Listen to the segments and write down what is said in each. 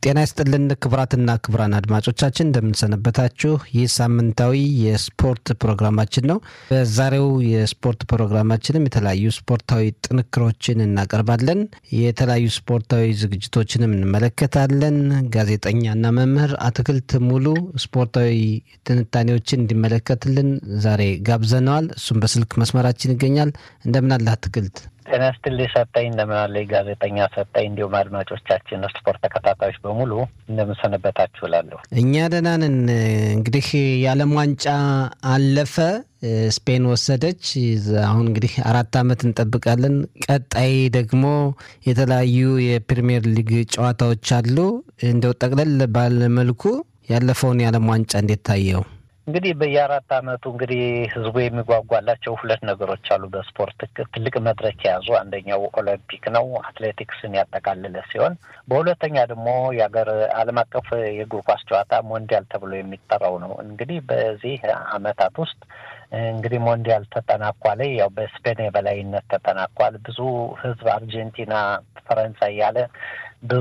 ጤና ይስጥልን ክቡራትና ክቡራን አድማጮቻችን እንደምንሰነበታችሁ። ይህ ሳምንታዊ የስፖርት ፕሮግራማችን ነው። በዛሬው የስፖርት ፕሮግራማችንም የተለያዩ ስፖርታዊ ጥንክሮችን እናቀርባለን። የተለያዩ ስፖርታዊ ዝግጅቶችንም እንመለከታለን። ጋዜጠኛና መምህር አትክልት ሙሉ ስፖርታዊ ትንታኔዎችን እንዲመለከትልን ዛሬ ጋብዘነዋል። እሱም በስልክ መስመራችን ይገኛል። እንደምናለ አትክልት ጤና ይስጥልኝ ሰጠኝ። እንደምናለ ጋዜጠኛ ሰጠኝ። እንዲሁም አድማጮቻችን ስፖርት ተከታታዮች በሙሉ እንደምንሰነበታችሁ እላለሁ። እኛ ደህና ነን። እንግዲህ የዓለም ዋንጫ አለፈ፣ ስፔን ወሰደች። አሁን እንግዲህ አራት ዓመት እንጠብቃለን። ቀጣይ ደግሞ የተለያዩ የፕሪሚየር ሊግ ጨዋታዎች አሉ። እንደው ጠቅለል ባለመልኩ ያለፈውን የዓለም ዋንጫ እንዴት ታየው? እንግዲህ በየአራት ዓመቱ እንግዲህ ህዝቡ የሚጓጓላቸው ሁለት ነገሮች አሉ። በስፖርት ትልቅ መድረክ የያዙ አንደኛው ኦሎምፒክ ነው፣ አትሌቲክስን ያጠቃልለ ሲሆን በሁለተኛ ደግሞ የሀገር ዓለም አቀፍ የእግር ኳስ ጨዋታ ሞንዲያል ተብሎ የሚጠራው ነው። እንግዲህ በዚህ ዓመታት ውስጥ እንግዲህ ሞንዲያል ተጠናቋል። ያው በስፔን የበላይነት ተጠናቋል። ብዙ ህዝብ አርጀንቲና፣ ፈረንሳይ ያለ ብዙ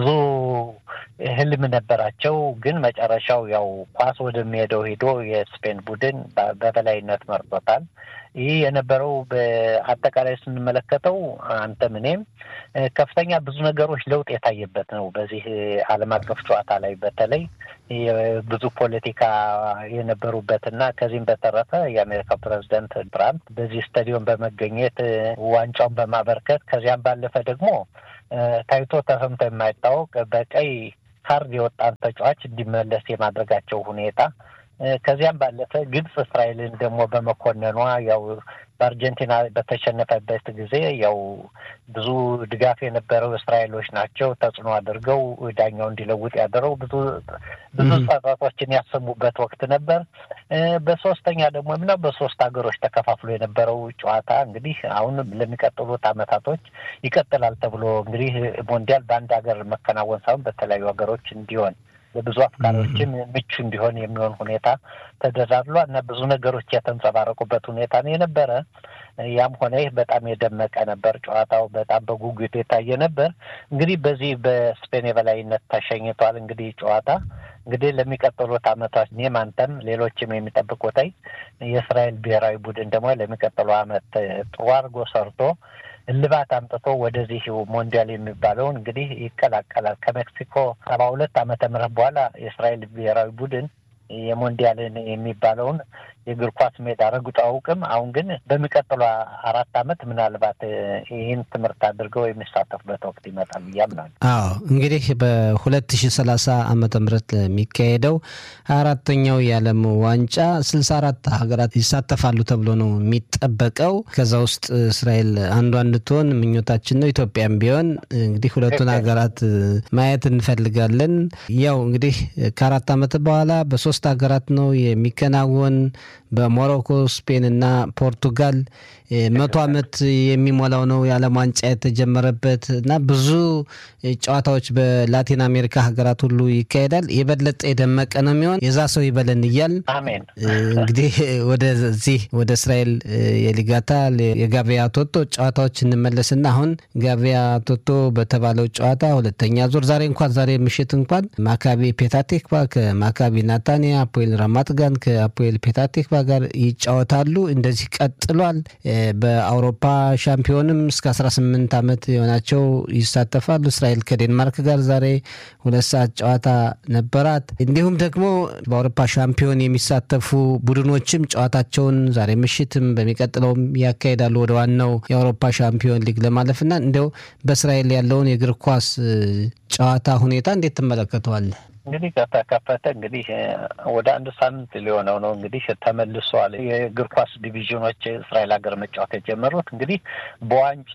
ህልም ነበራቸው። ግን መጨረሻው ያው ኳስ ወደሚሄደው ሄዶ የስፔን ቡድን በበላይነት መርጦታል። ይህ የነበረው በአጠቃላይ ስንመለከተው አንተም እኔም ከፍተኛ ብዙ ነገሮች ለውጥ የታየበት ነው። በዚህ ዓለም አቀፍ ጨዋታ ላይ በተለይ ብዙ ፖለቲካ የነበሩበትና ከዚህም በተረፈ የአሜሪካ ፕሬዚደንት ትራምፕ በዚህ ስታዲየም በመገኘት ዋንጫውን በማበርከት ከዚያም ባለፈ ደግሞ ታይቶ ተሰምቶ የማይታወቅ በቀይ ካርድ የወጣን ተጫዋች እንዲመለስ የማድረጋቸው ሁኔታ ከዚያም ባለፈ ግብጽ እስራኤልን ደግሞ በመኮነኗ ያው በአርጀንቲና በተሸነፈበት ጊዜ ያው ብዙ ድጋፍ የነበረው እስራኤሎች ናቸው ተጽዕኖ አድርገው ዳኛው እንዲለውጥ ያደረው ብዙ ብዙ ጸጸቶችን ያሰሙበት ወቅት ነበር። በሶስተኛ ደግሞ ምነው በሶስት ሀገሮች ተከፋፍሎ የነበረው ጨዋታ እንግዲህ አሁን ለሚቀጥሉት አመታቶች ይቀጥላል ተብሎ እንግዲህ ሞንዲያል በአንድ ሀገር መከናወን ሳይሆን በተለያዩ ሀገሮች እንዲሆን ለብዙ አፍቃሪዎችም ምቹ እንዲሆን የሚሆን ሁኔታ ተደራድሏል እና ብዙ ነገሮች የተንጸባረቁበት ሁኔታ ነው የነበረ። ያም ሆነ ይህ በጣም የደመቀ ነበር። ጨዋታው በጣም በጉጉት የታየ ነበር። እንግዲህ በዚህ በስፔን የበላይነት ተሸኝቷል። እንግዲህ ጨዋታ እንግዲህ ለሚቀጥሉት አመታት እኔም አንተም ሌሎችም የሚጠብቁት የእስራኤል ብሔራዊ ቡድን ደግሞ ለሚቀጥለው አመት ጥሩ አድርጎ ሰርቶ እልባት አምጥቶ ወደዚህ ሞንዲያል የሚባለውን እንግዲህ ይቀላቀላል። ከሜክሲኮ ሰባ ሁለት ዓመተ ምህረት በኋላ የእስራኤል ብሔራዊ ቡድን የሞንዲያልን የሚባለውን የእግር ኳስ ሜዳ ረግጦ አውቅም። አሁን ግን በሚቀጥሉ አራት አመት ምናልባት ይህን ትምህርት አድርገው የሚሳተፉበት ወቅት ይመጣል ብዬ አምናለሁ። አዎ እንግዲህ በሁለት ሺ ሰላሳ ዓመተ ምህረት ለሚካሄደው አራተኛው የዓለም ዋንጫ ስልሳ አራት ሀገራት ይሳተፋሉ ተብሎ ነው የሚጠበቀው። ከዛ ውስጥ እስራኤል አንዷ እንድትሆን ምኞታችን ነው። ኢትዮጵያም ቢሆን እንግዲህ ሁለቱን ሀገራት ማየት እንፈልጋለን። ያው እንግዲህ ከአራት ዓመት በኋላ በሶስት ሀገራት ነው የሚከናወን በሞሮኮ ስፔን እና ፖርቱጋል መቶ ዓመት የሚሞላው ነው የዓለም ዋንጫ የተጀመረበት እና ብዙ ጨዋታዎች በላቲን አሜሪካ ሀገራት ሁሉ ይካሄዳል። የበለጠ የደመቀ ነው የሚሆን የዛ ሰው ይበለን እያል አሜን። እንግዲህ ወደዚህ ወደ እስራኤል የሊጋታ የጋቪያ ቶቶ ጨዋታዎች እንመለስና አሁን ጋቪያ ቶቶ በተባለው ጨዋታ ሁለተኛ ዙር ዛሬ እንኳን ዛሬ ምሽት እንኳን ማካቢ ፔታቴክባ ከማካቢ ናታንያ፣ አፖኤል ራማት ጋን ከአፖኤል ፔታቴክባ ጋር ይጫወታሉ። እንደዚህ ቀጥሏል። በአውሮፓ ሻምፒዮንም እስከ 18 ዓመት የሆናቸው ይሳተፋሉ። እስራኤል ከዴንማርክ ጋር ዛሬ ሁለት ሰዓት ጨዋታ ነበራት። እንዲሁም ደግሞ በአውሮፓ ሻምፒዮን የሚሳተፉ ቡድኖችም ጨዋታቸውን ዛሬ ምሽትም በሚቀጥለውም ያካሂዳሉ ወደ ዋናው የአውሮፓ ሻምፒዮን ሊግ ለማለፍና እንዲያው በእስራኤል ያለውን የእግር ኳስ ጨዋታ ሁኔታ እንዴት ትመለከተዋለህ? እንግዲህ ከተከፈተ እንግዲህ ወደ አንድ ሳምንት ሊሆነው ነው። እንግዲህ ተመልሷል። የእግር ኳስ ዲቪዥኖች እስራኤል ሀገር መጫወት የጀመሩት እንግዲህ በዋንጫ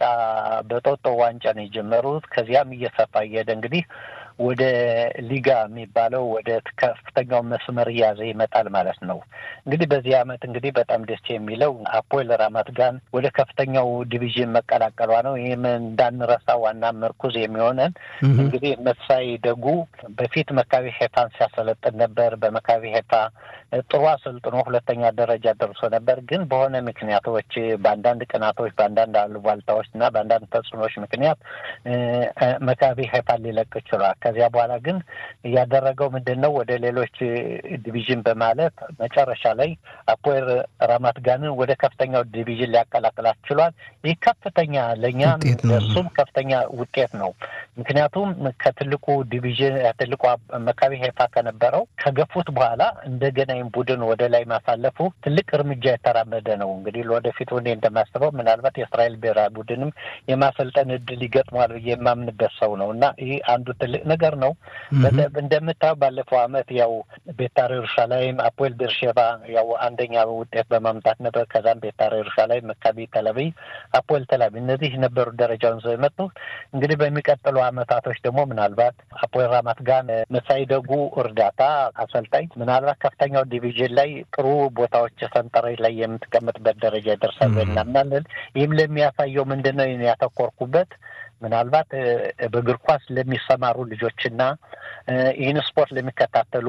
በጦጦ ዋንጫ ነው የጀመሩት። ከዚያም እየሰፋ እየሄደ እንግዲህ ወደ ሊጋ የሚባለው ወደ ከፍተኛው መስመር እያዘ ይመጣል ማለት ነው። እንግዲህ በዚህ አመት እንግዲህ በጣም ደስ የሚለው አፖኤል ራማት ጋን ወደ ከፍተኛው ዲቪዥን መቀላቀሏ ነው። ይህም እንዳንረሳ ዋና ምርኩዝ የሚሆነን እንግዲህ መሳይ ደጉ በፊት መካቢ ሄፋን ሲያሰለጥን ነበር። በመካቢ ሄፋ ጥሩ አሰልጥኖ ሁለተኛ ደረጃ ደርሶ ነበር። ግን በሆነ ምክንያቶች በአንዳንድ ቅናቶች፣ በአንዳንድ አሉባልታዎች እና በአንዳንድ ተጽዕኖች ምክንያት መካቢ ሄፋን ሊለቅ ችሏል። ከዚያ በኋላ ግን ያደረገው ምንድን ነው? ወደ ሌሎች ዲቪዥን በማለት መጨረሻ ላይ አፖኤል ራማት ጋንን ወደ ከፍተኛው ዲቪዥን ሊያቀላቅላት ችሏል። ይህ ከፍተኛ ለእኛም እሱም ከፍተኛ ውጤት ነው። ምክንያቱም ከትልቁ ዲቪዥን ትልቁ መካቢ ሄፋ ከነበረው ከገፉት በኋላ እንደገና ይህም ቡድን ወደ ላይ ማሳለፉ ትልቅ እርምጃ የተራመደ ነው። እንግዲህ ለወደፊት እኔ እንደማስበው ምናልባት የእስራኤል ብሔራዊ ቡድንም የማሰልጠን እድል ይገጥመዋል ብዬ የማምንበት ሰው ነው እና ይህ አንዱ ትልቅ ነገር ነው። እንደምታየው ባለፈው ዓመት ያው ቤታር ኢየሩሳሌም፣ አፖኤል ቤርሼባ ያው አንደኛ ውጤት በማምጣት ነበር። ከዛም ቤታር ኢየሩሳሌም፣ መካቢ ተላቪቭ፣ አፖኤል ተላቪቭ እነዚህ ነበሩ ደረጃውን ይዘው የመጡ እንግዲህ በሚቀጥሉ ዓመታቶች ደግሞ ምናልባት አፖኤል ራማት ጋን መሳይ ደጉ እርዳታ አሰልጣኝ ምናልባት ከፍተኛው ዲቪዥን ላይ ጥሩ ቦታዎች ሰንጠረዥ ላይ የምትቀመጥበት ደረጃ ይደርሳል እናምናለን። ይህም ለሚያሳየው ምንድን ነው ያተኮርኩበት ምናልባት በእግር ኳስ ለሚሰማሩ ልጆችና ይህን ስፖርት ለሚከታተሉ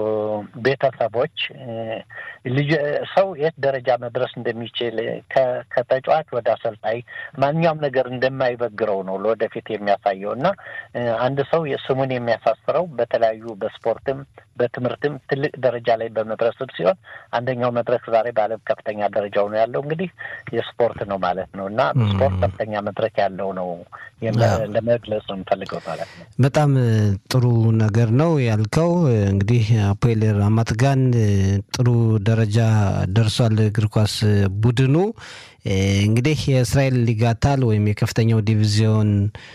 ቤተሰቦች ሰው የት ደረጃ መድረስ እንደሚችል ከተጫዋች ወደ አሰልጣኝ ማንኛውም ነገር እንደማይበግረው ነው ለወደፊት የሚያሳየው እና አንድ ሰው ስሙን የሚያሳስረው በተለያዩ በስፖርትም በትምህርትም ትልቅ ደረጃ ላይ በመድረስም ሲሆን አንደኛው መድረክ ዛሬ በዓለም ከፍተኛ ደረጃው ነው ያለው እንግዲህ የስፖርት ነው ማለት ነው እና ስፖርት ከፍተኛ መድረክ ያለው ነው ለመግለጽ ነው የምፈልገው ማለት ነው። በጣም ጥሩ ነገር ነው ያልከው። እንግዲህ አፖኤል ራማት ጋን ጥሩ ደረጃ ደርሷል እግር ኳስ ቡድኑ። እንግዲህ የእስራኤል ሊጋታል ወይም የከፍተኛው ዲቪዚዮን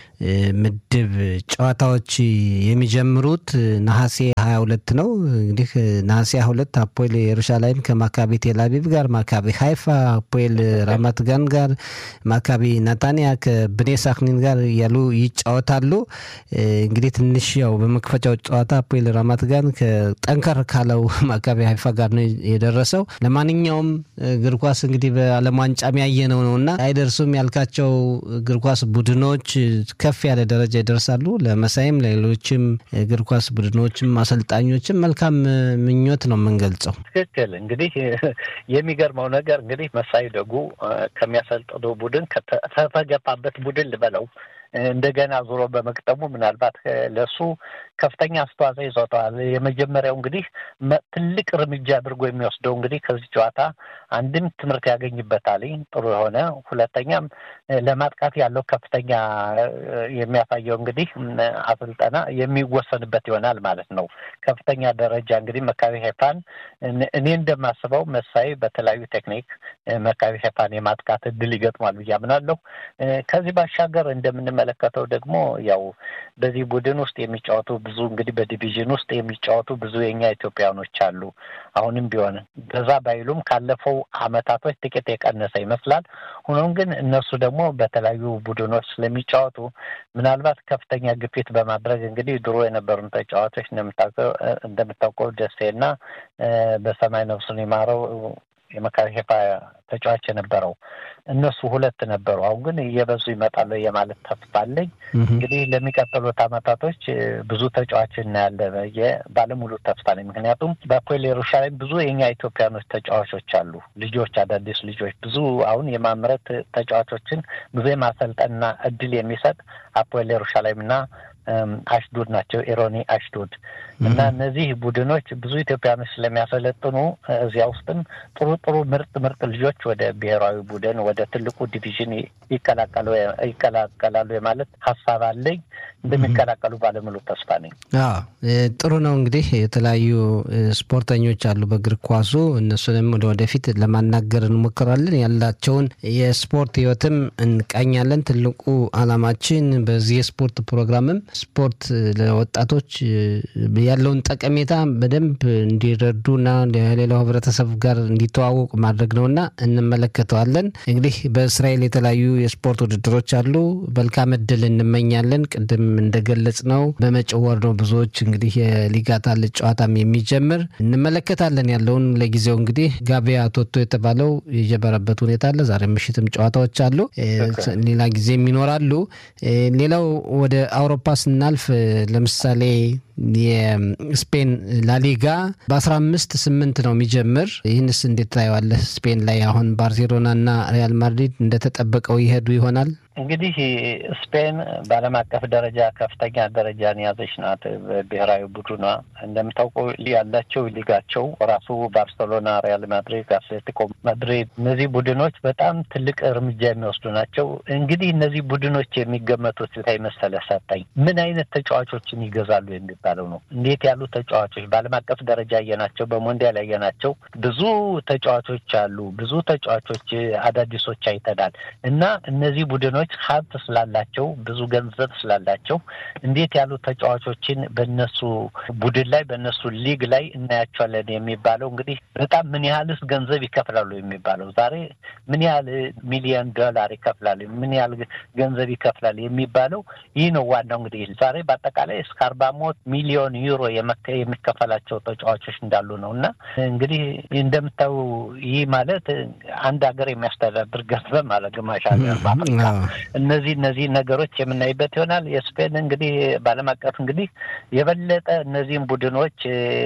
ምድብ ጨዋታዎች የሚጀምሩት ነሐሴ ሀያ ሁለት ነው። እንግዲህ ነሐሴ ሀያ ሁለት አፖኤል ኢየሩሳሌም ከማካቢ ቴልአቪቭ ጋር፣ ማካቢ ሀይፋ አፖኤል ራማት ጋን ጋር፣ ማካቢ ናታንያ ከብኔ ሳክኒን ጋር እያሉ ይጫወታሉ። እንግዲህ ትንሽ ያው በመክፈቻው ጨዋታ አፖኤል ራማት ጋን ከጠንከር ካለው ማካቢ ሀይፋ ጋር ነው የደረሰው። ለማንኛውም እግር ኳስ እንግዲህ በዓለም ዋንጫ ያየነው ነው እና አይደርሱም ያልካቸው እግር ኳስ ቡድኖች ከፍ ያለ ደረጃ ይደርሳሉ። ለመሳይም ለሌሎችም እግር ኳስ ቡድኖችም አሰልጣኞችም መልካም ምኞት ነው የምንገልጸው። ትክክል። እንግዲህ የሚገርመው ነገር እንግዲህ መሳይ ደጉ ከሚያሰልጥነው ቡድን ከተገፋበት ቡድን ልበለው እንደገና ዞሮ በመቅጠሙ ምናልባት ለሱ ከፍተኛ አስተዋጽኦ ይሰጠዋል። የመጀመሪያው እንግዲህ ትልቅ እርምጃ አድርጎ የሚወስደው እንግዲህ ከዚህ ጨዋታ አንድም ትምህርት ያገኝበታል ጥሩ የሆነ ሁለተኛም ለማጥቃት ያለው ከፍተኛ የሚያሳየው እንግዲህ አሰልጠና የሚወሰንበት ይሆናል ማለት ነው። ከፍተኛ ደረጃ እንግዲህ መካቢ ሄፋን እኔ እንደማስበው መሳይ በተለያዩ ቴክኒክ መካቢ ሄፋን የማጥቃት እድል ይገጥሟል ብዬ አምናለሁ። ከዚህ ባሻገር እንደምንመለከተው ደግሞ ያው በዚህ ቡድን ውስጥ የሚጫወቱ ብዙ እንግዲህ በዲቪዥን ውስጥ የሚጫወቱ ብዙ የኛ ኢትዮጵያውያኖች አሉ። አሁንም ቢሆን በዛ ባይሉም ካለፈው አመታቶች ጥቂት የቀነሰ ይመስላል። ሆኖም ግን እነሱ ደግሞ በተለያዩ ቡድኖች ስለሚጫወቱ ምናልባት ከፍተኛ ግፊት በማድረግ እንግዲህ ድሮ የነበሩን ተጫዋቾች እንደምታውቀው ደሴና በሰማይ ነፍሱን ይማረው የመካሪ ሄፋ ተጫዋች የነበረው እነሱ ሁለት ነበሩ። አሁን ግን እየበዙ ይመጣሉ የማለት ተስፋ አለኝ። እንግዲህ ለሚቀጥሉት አመታቶች ብዙ ተጫዋች እናያለን ባለሙሉ ተስፋ ነኝ። ምክንያቱም በአፖኤል ኢየሩሳሌም ብዙ የኛ ኢትዮጵያኖች ተጫዋቾች አሉ፣ ልጆች፣ አዳዲስ ልጆች ብዙ አሁን የማምረት ተጫዋቾችን ብዙ የማሰልጠንና እድል የሚሰጥ አፖኤል ኢየሩሳሌምና አሽዶድ ናቸው። ኢሮኒ አሽዶድ እና እነዚህ ቡድኖች ብዙ ኢትዮጵያኖች ስለሚያሰለጥኑ እዚያ ውስጥም ጥሩ ጥሩ ምርጥ ምርጥ ልጆች ወደ ብሔራዊ ቡድን ወደ ትልቁ ዲቪዥን ይቀላቀላሉ የማለት ሀሳብ አለኝ። እንደሚቀላቀሉ ባለሙሉ ተስፋ ነኝ። ጥሩ ነው። እንግዲህ የተለያዩ ስፖርተኞች አሉ በእግር ኳሱ እነሱንም ወደ ወደፊት ለማናገር እንሞክራለን። ያላቸውን የስፖርት ህይወትም እንቃኛለን። ትልቁ አላማችን በዚህ የስፖርት ፕሮግራምም ስፖርት ለወጣቶች ያለውን ጠቀሜታ በደንብ እንዲረዱና ሌላው ህብረተሰብ ጋር እንዲተዋወቁ ማድረግ ነውና እንመለከተዋለን። እንግዲህ በእስራኤል የተለያዩ የስፖርት ውድድሮች አሉ። መልካም እድል እንመኛለን። ቅድም እንደገለጽ ነው በመጪው ወር ነው ብዙዎች እንግዲህ የሊጋታል ጨዋታም የሚጀምር እንመለከታለን። ያለውን ለጊዜው እንግዲህ ጋቢያ ቶቶ የተባለው የጀመረበት ሁኔታ አለ። ዛሬ ምሽትም ጨዋታዎች አሉ፣ ሌላ ጊዜም ይኖራሉ። ሌላው ወደ አውሮፓ ስናልፍ ለምሳሌ የስፔን ላሊጋ በአስራ አምስት ስምንት ነው የሚጀምር። ይህንስ እንዴት ታየዋለህ? ስፔን ላይ አሁን ባርሴሎና እና ሪያል ማድሪድ እንደተጠበቀው ይሄዱ ይሆናል? እንግዲህ ስፔን በዓለም አቀፍ ደረጃ ከፍተኛ ደረጃን የያዘች ናት። በብሔራዊ ቡድኗ እንደምታውቀው ያላቸው ሊጋቸው ራሱ ባርሴሎና፣ ሪያል ማድሪድ፣ አትሌቲኮ ማድሪድ እነዚህ ቡድኖች በጣም ትልቅ እርምጃ የሚወስዱ ናቸው። እንግዲህ እነዚህ ቡድኖች የሚገመቱት ላይ መሰለ ሰጠኝ ምን አይነት ተጫዋቾችን ይገዛሉ የሚባለው ነው። እንዴት ያሉ ተጫዋቾች በዓለም አቀፍ ደረጃ ያየናቸው፣ በሞንዲያል ያየናቸው ብዙ ተጫዋቾች አሉ። ብዙ ተጫዋቾች አዳዲሶች አይተናል እና እነዚህ ቡድኖች ሀብት ስላላቸው ብዙ ገንዘብ ስላላቸው እንዴት ያሉ ተጫዋቾችን በነሱ ቡድን ላይ በነሱ ሊግ ላይ እናያቸዋለን የሚባለው እንግዲህ በጣም ምን ያህልስ ገንዘብ ይከፍላሉ የሚባለው ዛሬ ምን ያህል ሚሊዮን ዶላር ይከፍላሉ፣ ምን ያህል ገንዘብ ይከፍላል የሚባለው ይህ ነው ዋናው። እንግዲህ ዛሬ በአጠቃላይ እስከ አርባ ሞት ሚሊዮን ዩሮ የሚከፈላቸው ተጫዋቾች እንዳሉ ነው እና እንግዲህ እንደምታዩ ይህ ማለት አንድ ሀገር የሚያስተዳድር ገንዘብ ማለት ግማሽ ሀገር በአፍሪካ እነዚህ እነዚህ ነገሮች የምናይበት ይሆናል። የስፔን እንግዲህ በዓለም አቀፍ እንግዲህ የበለጠ እነዚህም ቡድኖች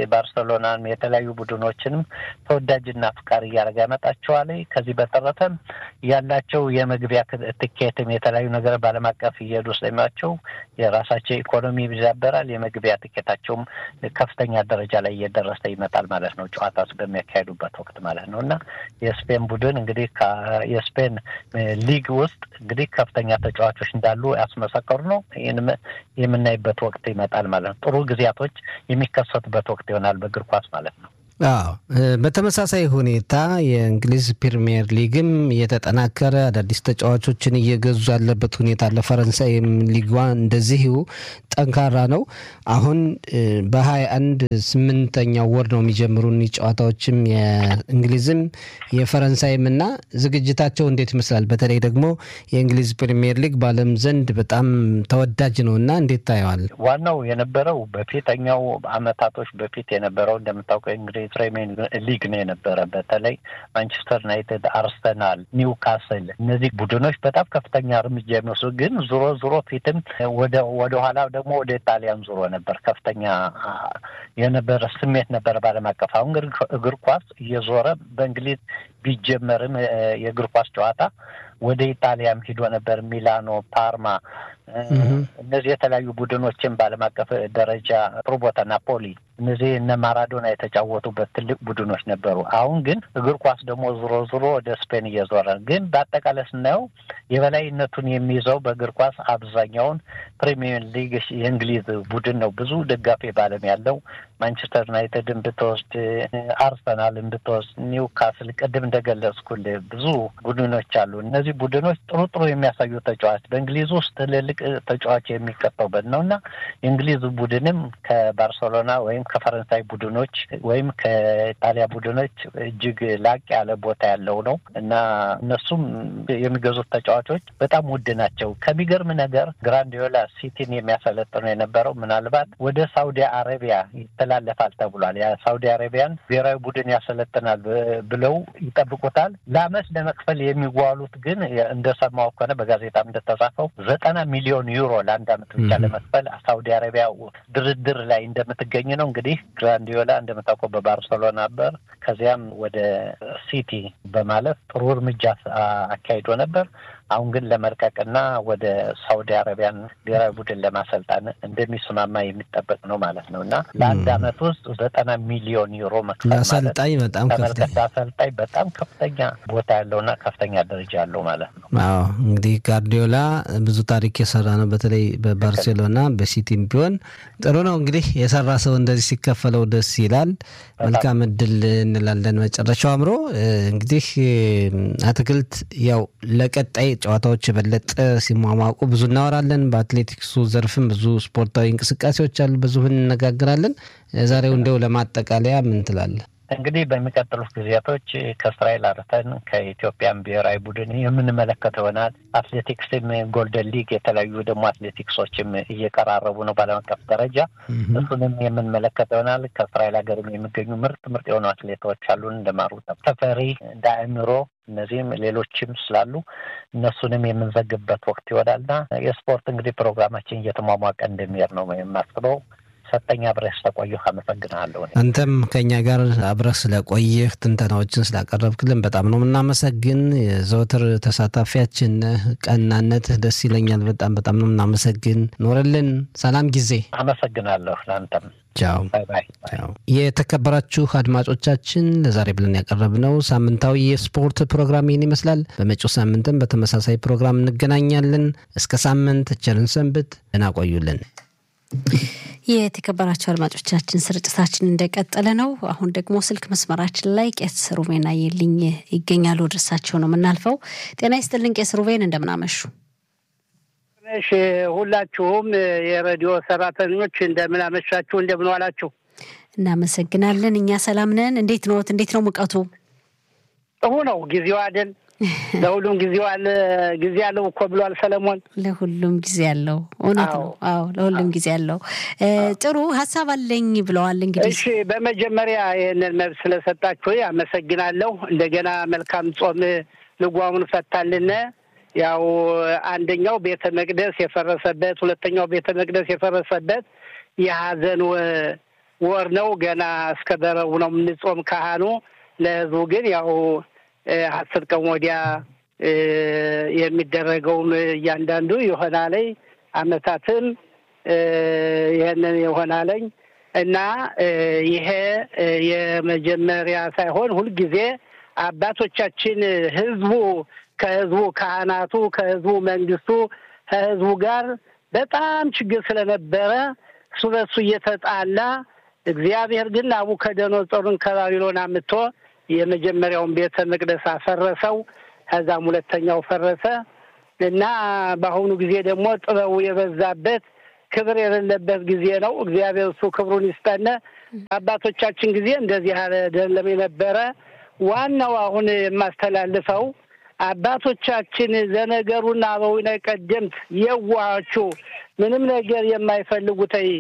ባርሰሎናን የተለያዩ ቡድኖችንም ተወዳጅና አፍቃሪ እያደረገ ያመጣቸዋል። ከዚህ በተረፈም ያላቸው የመግቢያ ትኬትም የተለያዩ ነገር በዓለም አቀፍ እየሄዱ ስለሚያቸው የራሳቸው ኢኮኖሚ ይዛበራል። የመግቢያ ትኬታቸውም ከፍተኛ ደረጃ ላይ እየደረሰ ይመጣል ማለት ነው፣ ጨዋታ በሚያካሄዱበት ወቅት ማለት ነው እና የስፔን ቡድን እንግዲህ የስፔን ሊግ ውስጥ እንግዲህ ከፍተኛ ተጫዋቾች እንዳሉ ያስመሰከሩ ነው። ይህንም የምናይበት ወቅት ይመጣል ማለት ነው። ጥሩ ጊዜያቶች የሚከሰቱበት ወቅት ይሆናል በእግር ኳስ ማለት ነው። አዎ በተመሳሳይ ሁኔታ የእንግሊዝ ፕሪሚየር ሊግም እየተጠናከረ አዳዲስ ተጫዋቾችን እየገዙ ያለበት ሁኔታ አለ። ፈረንሳይም ሊጓ እንደዚሁ ጠንካራ ነው። አሁን በሀያ አንድ ስምንተኛው ወር ነው የሚጀምሩን ጨዋታዎችም የእንግሊዝም የፈረንሳይም እና ዝግጅታቸው እንዴት ይመስላል? በተለይ ደግሞ የእንግሊዝ ፕሪሚየር ሊግ በዓለም ዘንድ በጣም ተወዳጅ ነው እና እንዴት ታየዋል? ዋናው የነበረው በፊተኛው አመታቶች በፊት የነበረው እንደምታውቀው እንግዲህ ፕሪሚየር ሊግ ነው የነበረ። በተለይ ማንቸስተር ዩናይትድ፣ አርሰናል፣ ኒውካስል እነዚህ ቡድኖች በጣም ከፍተኛ እርምጃ የሚወስዱ ግን ዙሮ ዙሮ ፊትም ወደ ወደ ኋላ ደግሞ ወደ ጣሊያን ዙሮ ነበር ከፍተኛ የነበረ ስሜት ነበረ በዓለም አቀፍ። አሁን ግን እግር ኳስ እየዞረ በእንግሊዝ ቢጀመርም የእግር ኳስ ጨዋታ ወደ ኢጣሊያም ሂዶ ነበር። ሚላኖ፣ ፓርማ እነዚህ የተለያዩ ቡድኖችን በዓለም አቀፍ ደረጃ ጥሩ ቦታ ናፖሊ፣ እነዚህ እነ ማራዶና የተጫወቱበት ትልቅ ቡድኖች ነበሩ። አሁን ግን እግር ኳስ ደግሞ ዙሮ ዙሮ ወደ ስፔን እየዞረ ግን በአጠቃላይ ስናየው የበላይነቱን የሚይዘው በእግር ኳስ አብዛኛውን ፕሪሚየር ሊግ የእንግሊዝ ቡድን ነው። ብዙ ደጋፊ በዓለም ያለው ማንቸስተር ዩናይትድን ብትወስድ፣ አርሰናልን ብትወስድ፣ ኒውካስል ቅድም እንደገለጽኩል ብዙ ቡድኖች አሉ። እነዚህ ቡድኖች ጥሩ ጥሩ የሚያሳዩ ተጫዋች በእንግሊዝ ውስጥ ትልልቅ ተጫዋች የሚቀጠውበት ነው እና የእንግሊዝ ቡድንም ከባርሴሎና ወይም ከፈረንሳይ ቡድኖች ወይም ከኢጣሊያ ቡድኖች እጅግ ላቅ ያለ ቦታ ያለው ነው እና እነሱም የሚገዙት ተጫዋቾች በጣም ውድ ናቸው። ከሚገርም ነገር ግራንዲዮላ ሲቲን የሚያሰለጥነው የነበረው ምናልባት ወደ ሳውዲ አረቢያ ይተላለፋል ተብሏል። የሳውዲ አረቢያን ብሔራዊ ቡድን ያሰለጥናል ብለው ይጠብቁታል። ለአመት ለመክፈል የሚጓሉት ግን እንደሰማው ከሆነ በጋዜጣም እንደተጻፈው ዘጠና ሚሊዮን ዩሮ ለአንድ አመት ብቻ ለመክፈል ሳውዲ አረቢያ ድርድር ላይ እንደምትገኝ ነው። እንግዲህ ግራንዲዮላ እንደምታውቀው በባርሰሎና ነበር። ከዚያም ወደ ሲቲ በማለፍ ጥሩ እርምጃ አካሂዶ ነበር። አሁን ግን ለመልቀቅና ወደ ሳውዲ አረቢያን ብሔራዊ ቡድን ለማሰልጣን እንደሚስማማ የሚጠበቅ ነው ማለት ነው እና ለአንድ አመት ውስጥ ዘጠና ሚሊዮን ዩሮ መክፈል አሰልጣኝ በጣም ተመልከት፣ አሰልጣኝ በጣም ከፍተኛ ቦታ ያለውና ከፍተኛ ደረጃ ያለው ማለት ነው። አዎ እንግዲህ ጋርዲዮላ ብዙ ታሪክ የሰራ ነው። በተለይ በባርሴሎና በሲቲም ቢሆን ጥሩ ነው። እንግዲህ የሰራ ሰው እንደዚህ ሲከፈለው ደስ ይላል። መልካም እድል እንላለን። መጨረሻው አምሮ እንግዲህ አትክልት ያው ለቀጣይ ጨዋታዎች የበለጠ ሲሟሟቁ ብዙ እናወራለን። በአትሌቲክሱ ዘርፍም ብዙ ስፖርታዊ እንቅስቃሴዎች አሉ፣ ብዙ እንነጋግራለን። ዛሬው እንደው ለማጠቃለያ ምን ትላለህ? እንግዲህ በሚቀጥሉት ጊዜያቶች ከእስራኤል አርፈን ከኢትዮጵያን ብሔራዊ ቡድን የምንመለከተው ይሆናል። አትሌቲክስም ጎልደን ሊግ የተለያዩ ደግሞ አትሌቲክሶችም እየቀራረቡ ነው በዓለም አቀፍ ደረጃ እሱንም የምንመለከተው ይሆናል። ከእስራኤል ሀገርም የሚገኙ ምርጥ ምርጥ የሆኑ አትሌቶች አሉን እንደ ማሩ ተፈሪ፣ እንደ አእምሮ እነዚህም ሌሎችም ስላሉ እነሱንም የምንዘግብበት ወቅት ይሆናልና የስፖርት እንግዲህ ፕሮግራማችን እየተሟሟቀ እንደሚሄድ ነው የማስበው። ሰጠኝ አብረህ ስለቆየሁ አመሰግናለሁ። አንተም ከእኛ ጋር አብረህ ስለቆየህ ትንተናዎችን ስላቀረብክልን በጣም ነው የምናመሰግን። የዘወትር ተሳታፊያችን ቀናነትህ ደስ ይለኛል። በጣም በጣም ነው የምናመሰግን። ኖርልን። ሰላም ጊዜ። አመሰግናለሁ። ለአንተም ቻው። የተከበራችሁ አድማጮቻችን ለዛሬ ብለን ያቀረብነው ሳምንታዊ የስፖርት ፕሮግራም ይህን ይመስላል። በመጪው ሳምንትም በተመሳሳይ ፕሮግራም እንገናኛለን። እስከ ሳምንት ቸርን ሰንብት። ደህና ቆዩልን። የተከበራቸው አድማጮቻችን ስርጭታችን እንደቀጠለ ነው። አሁን ደግሞ ስልክ መስመራችን ላይ ቄስ ሩቤን አየልኝ ይገኛሉ። ወደ እርሳቸው ነው የምናልፈው። ጤና ይስጥልን ቄስ ሩቤን፣ እንደምናመሹ እሺ ሁላችሁም የሬዲዮ ሰራተኞች እንደምን አመሻችሁ፣ እንደምን ዋላችሁ? እናመሰግናለን። እኛ ሰላም ነን። እንዴት ነዎት? እንዴት ነው ሙቀቱ? ጥሩ ነው። ጊዜው አይደል? ለሁሉም ጊዜው አለ ጊዜ አለው እኮ ብሏል ሰለሞን። ለሁሉም ጊዜ አለው። እውነት ነው። አዎ ለሁሉም ጊዜ አለው። ጥሩ ሀሳብ አለኝ ብለዋል። እንግዲህ እሺ፣ በመጀመሪያ ይህንን መብት ስለሰጣችሁ አመሰግናለሁ። እንደገና መልካም ጾም ልጓሙን ፈታልን። ያው አንደኛው ቤተ መቅደስ የፈረሰበት፣ ሁለተኛው ቤተ መቅደስ የፈረሰበት የሀዘን ወር ነው። ገና እስከ በረቡ ነው የምንጾም ካህኑ። ለህዝቡ ግን ያው አስር ቀን ወዲያ የሚደረገውም እያንዳንዱ ይሆናለኝ አመታትም ይህንን ይሆናለኝ እና ይሄ የመጀመሪያ ሳይሆን ሁልጊዜ አባቶቻችን ህዝቡ ከህዝቡ ካህናቱ ከህዝቡ መንግስቱ ከህዝቡ ጋር በጣም ችግር ስለነበረ እሱ በሱ እየተጣላ እግዚአብሔር ግን ናቡከደነጾርን ከባቢሎን አምጥቶ የመጀመሪያውን ቤተ መቅደስ አፈረሰው። ከዛም ሁለተኛው ፈረሰ እና በአሁኑ ጊዜ ደግሞ ጥበቡ የበዛበት ክብር የሌለበት ጊዜ ነው። እግዚአብሔር እሱ ክብሩን ይስጠነ። አባቶቻችን ጊዜ እንደዚህ አይደለም የነበረ። ዋናው አሁን የማስተላልፈው አባቶቻችን ዘነገሩና አበዊነ ቀደምት የዋሃቹ ምንም ነገር የማይፈልጉተይ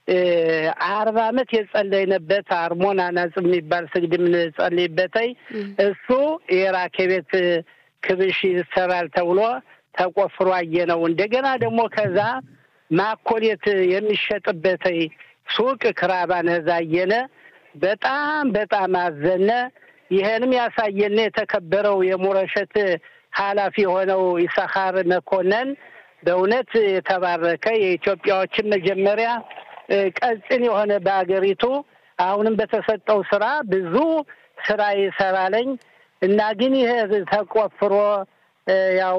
አርባ ዓመት የጸለይንበት አርሞን አናጽ የሚባል ስግድ የምንጸልይበተይ እሱ የራኬ ቤት ክብሽ ይሰራል ተብሎ ተቆፍሮ አየነው። እንደገና ደግሞ ከዛ ማኮሌት የሚሸጥበተይ ሱቅ ክራባን እዛ አየነ። በጣም በጣም አዘነ። ይህንም ያሳየነ የተከበረው የሞረሸት ኃላፊ የሆነው ይሳኻር መኮንን በእውነት የተባረከ የኢትዮጵያዎችን መጀመሪያ ቀጭን የሆነ በሀገሪቱ አሁንም በተሰጠው ስራ ብዙ ስራ ይሰራለኝ እና ግን ይሄ ተቆፍሮ ያው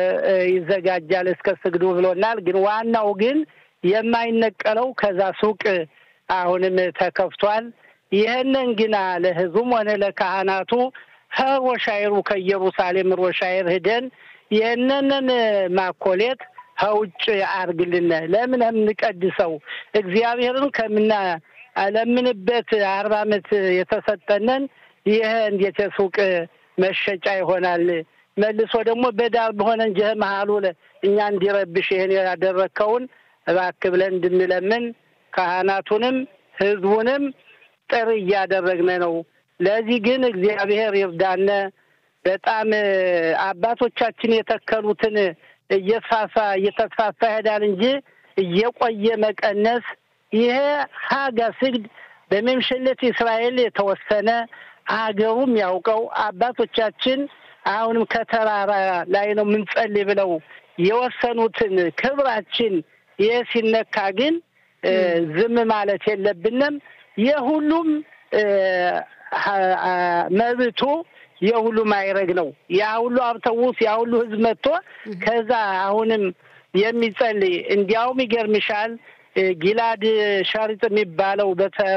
ይዘጋጃል እስከ ስግዱ ብሎናል። ግን ዋናው ግን የማይነቀለው ከዛ ሱቅ አሁንም ተከፍቷል። ይህንን ግና ለህዝቡም ሆነ ለካህናቱ ከሮሻይሩ ከኢየሩሳሌም ሮሻይር ሂደን ይህንንን ማኮሌት ከውጭ አርግልን ለምን የምንቀድሰው እግዚአብሔርን ከምና ለምንበት አርባ ዓመት የተሰጠነን ይህ እንዴት የሱቅ መሸጫ ይሆናል? መልሶ ደግሞ በዳር በሆነ እንጂ መሀሉ እኛ እንዲረብሽ ይህን ያደረግከውን እባክህ ብለን እንድንለምን ካህናቱንም ህዝቡንም ጥሪ እያደረግን ነው። ለዚህ ግን እግዚአብሔር ይርዳነ። በጣም አባቶቻችን የተከሉትን እየተፋፋ እየተስፋፋ ይሄዳል እንጂ እየቆየ መቀነስ ይሄ ሀጋ ስግድ በመምሸለት እስራኤል የተወሰነ አገሩም ያውቀው አባቶቻችን አሁንም ከተራራ ላይ ነው የምንጸልይ ብለው የወሰኑትን ክብራችን ይህ ሲነካ ግን ዝም ማለት የለብንም። የሁሉም መብቱ የሁሉም አይረግ ነው። ያ ሁሉ አውቶቡስ ያ ሁሉ ህዝብ መጥቶ ከዛ አሁንም የሚጸልይ እንዲያውም ይገርምሻል ጊላድ ሻሪጥ የሚባለው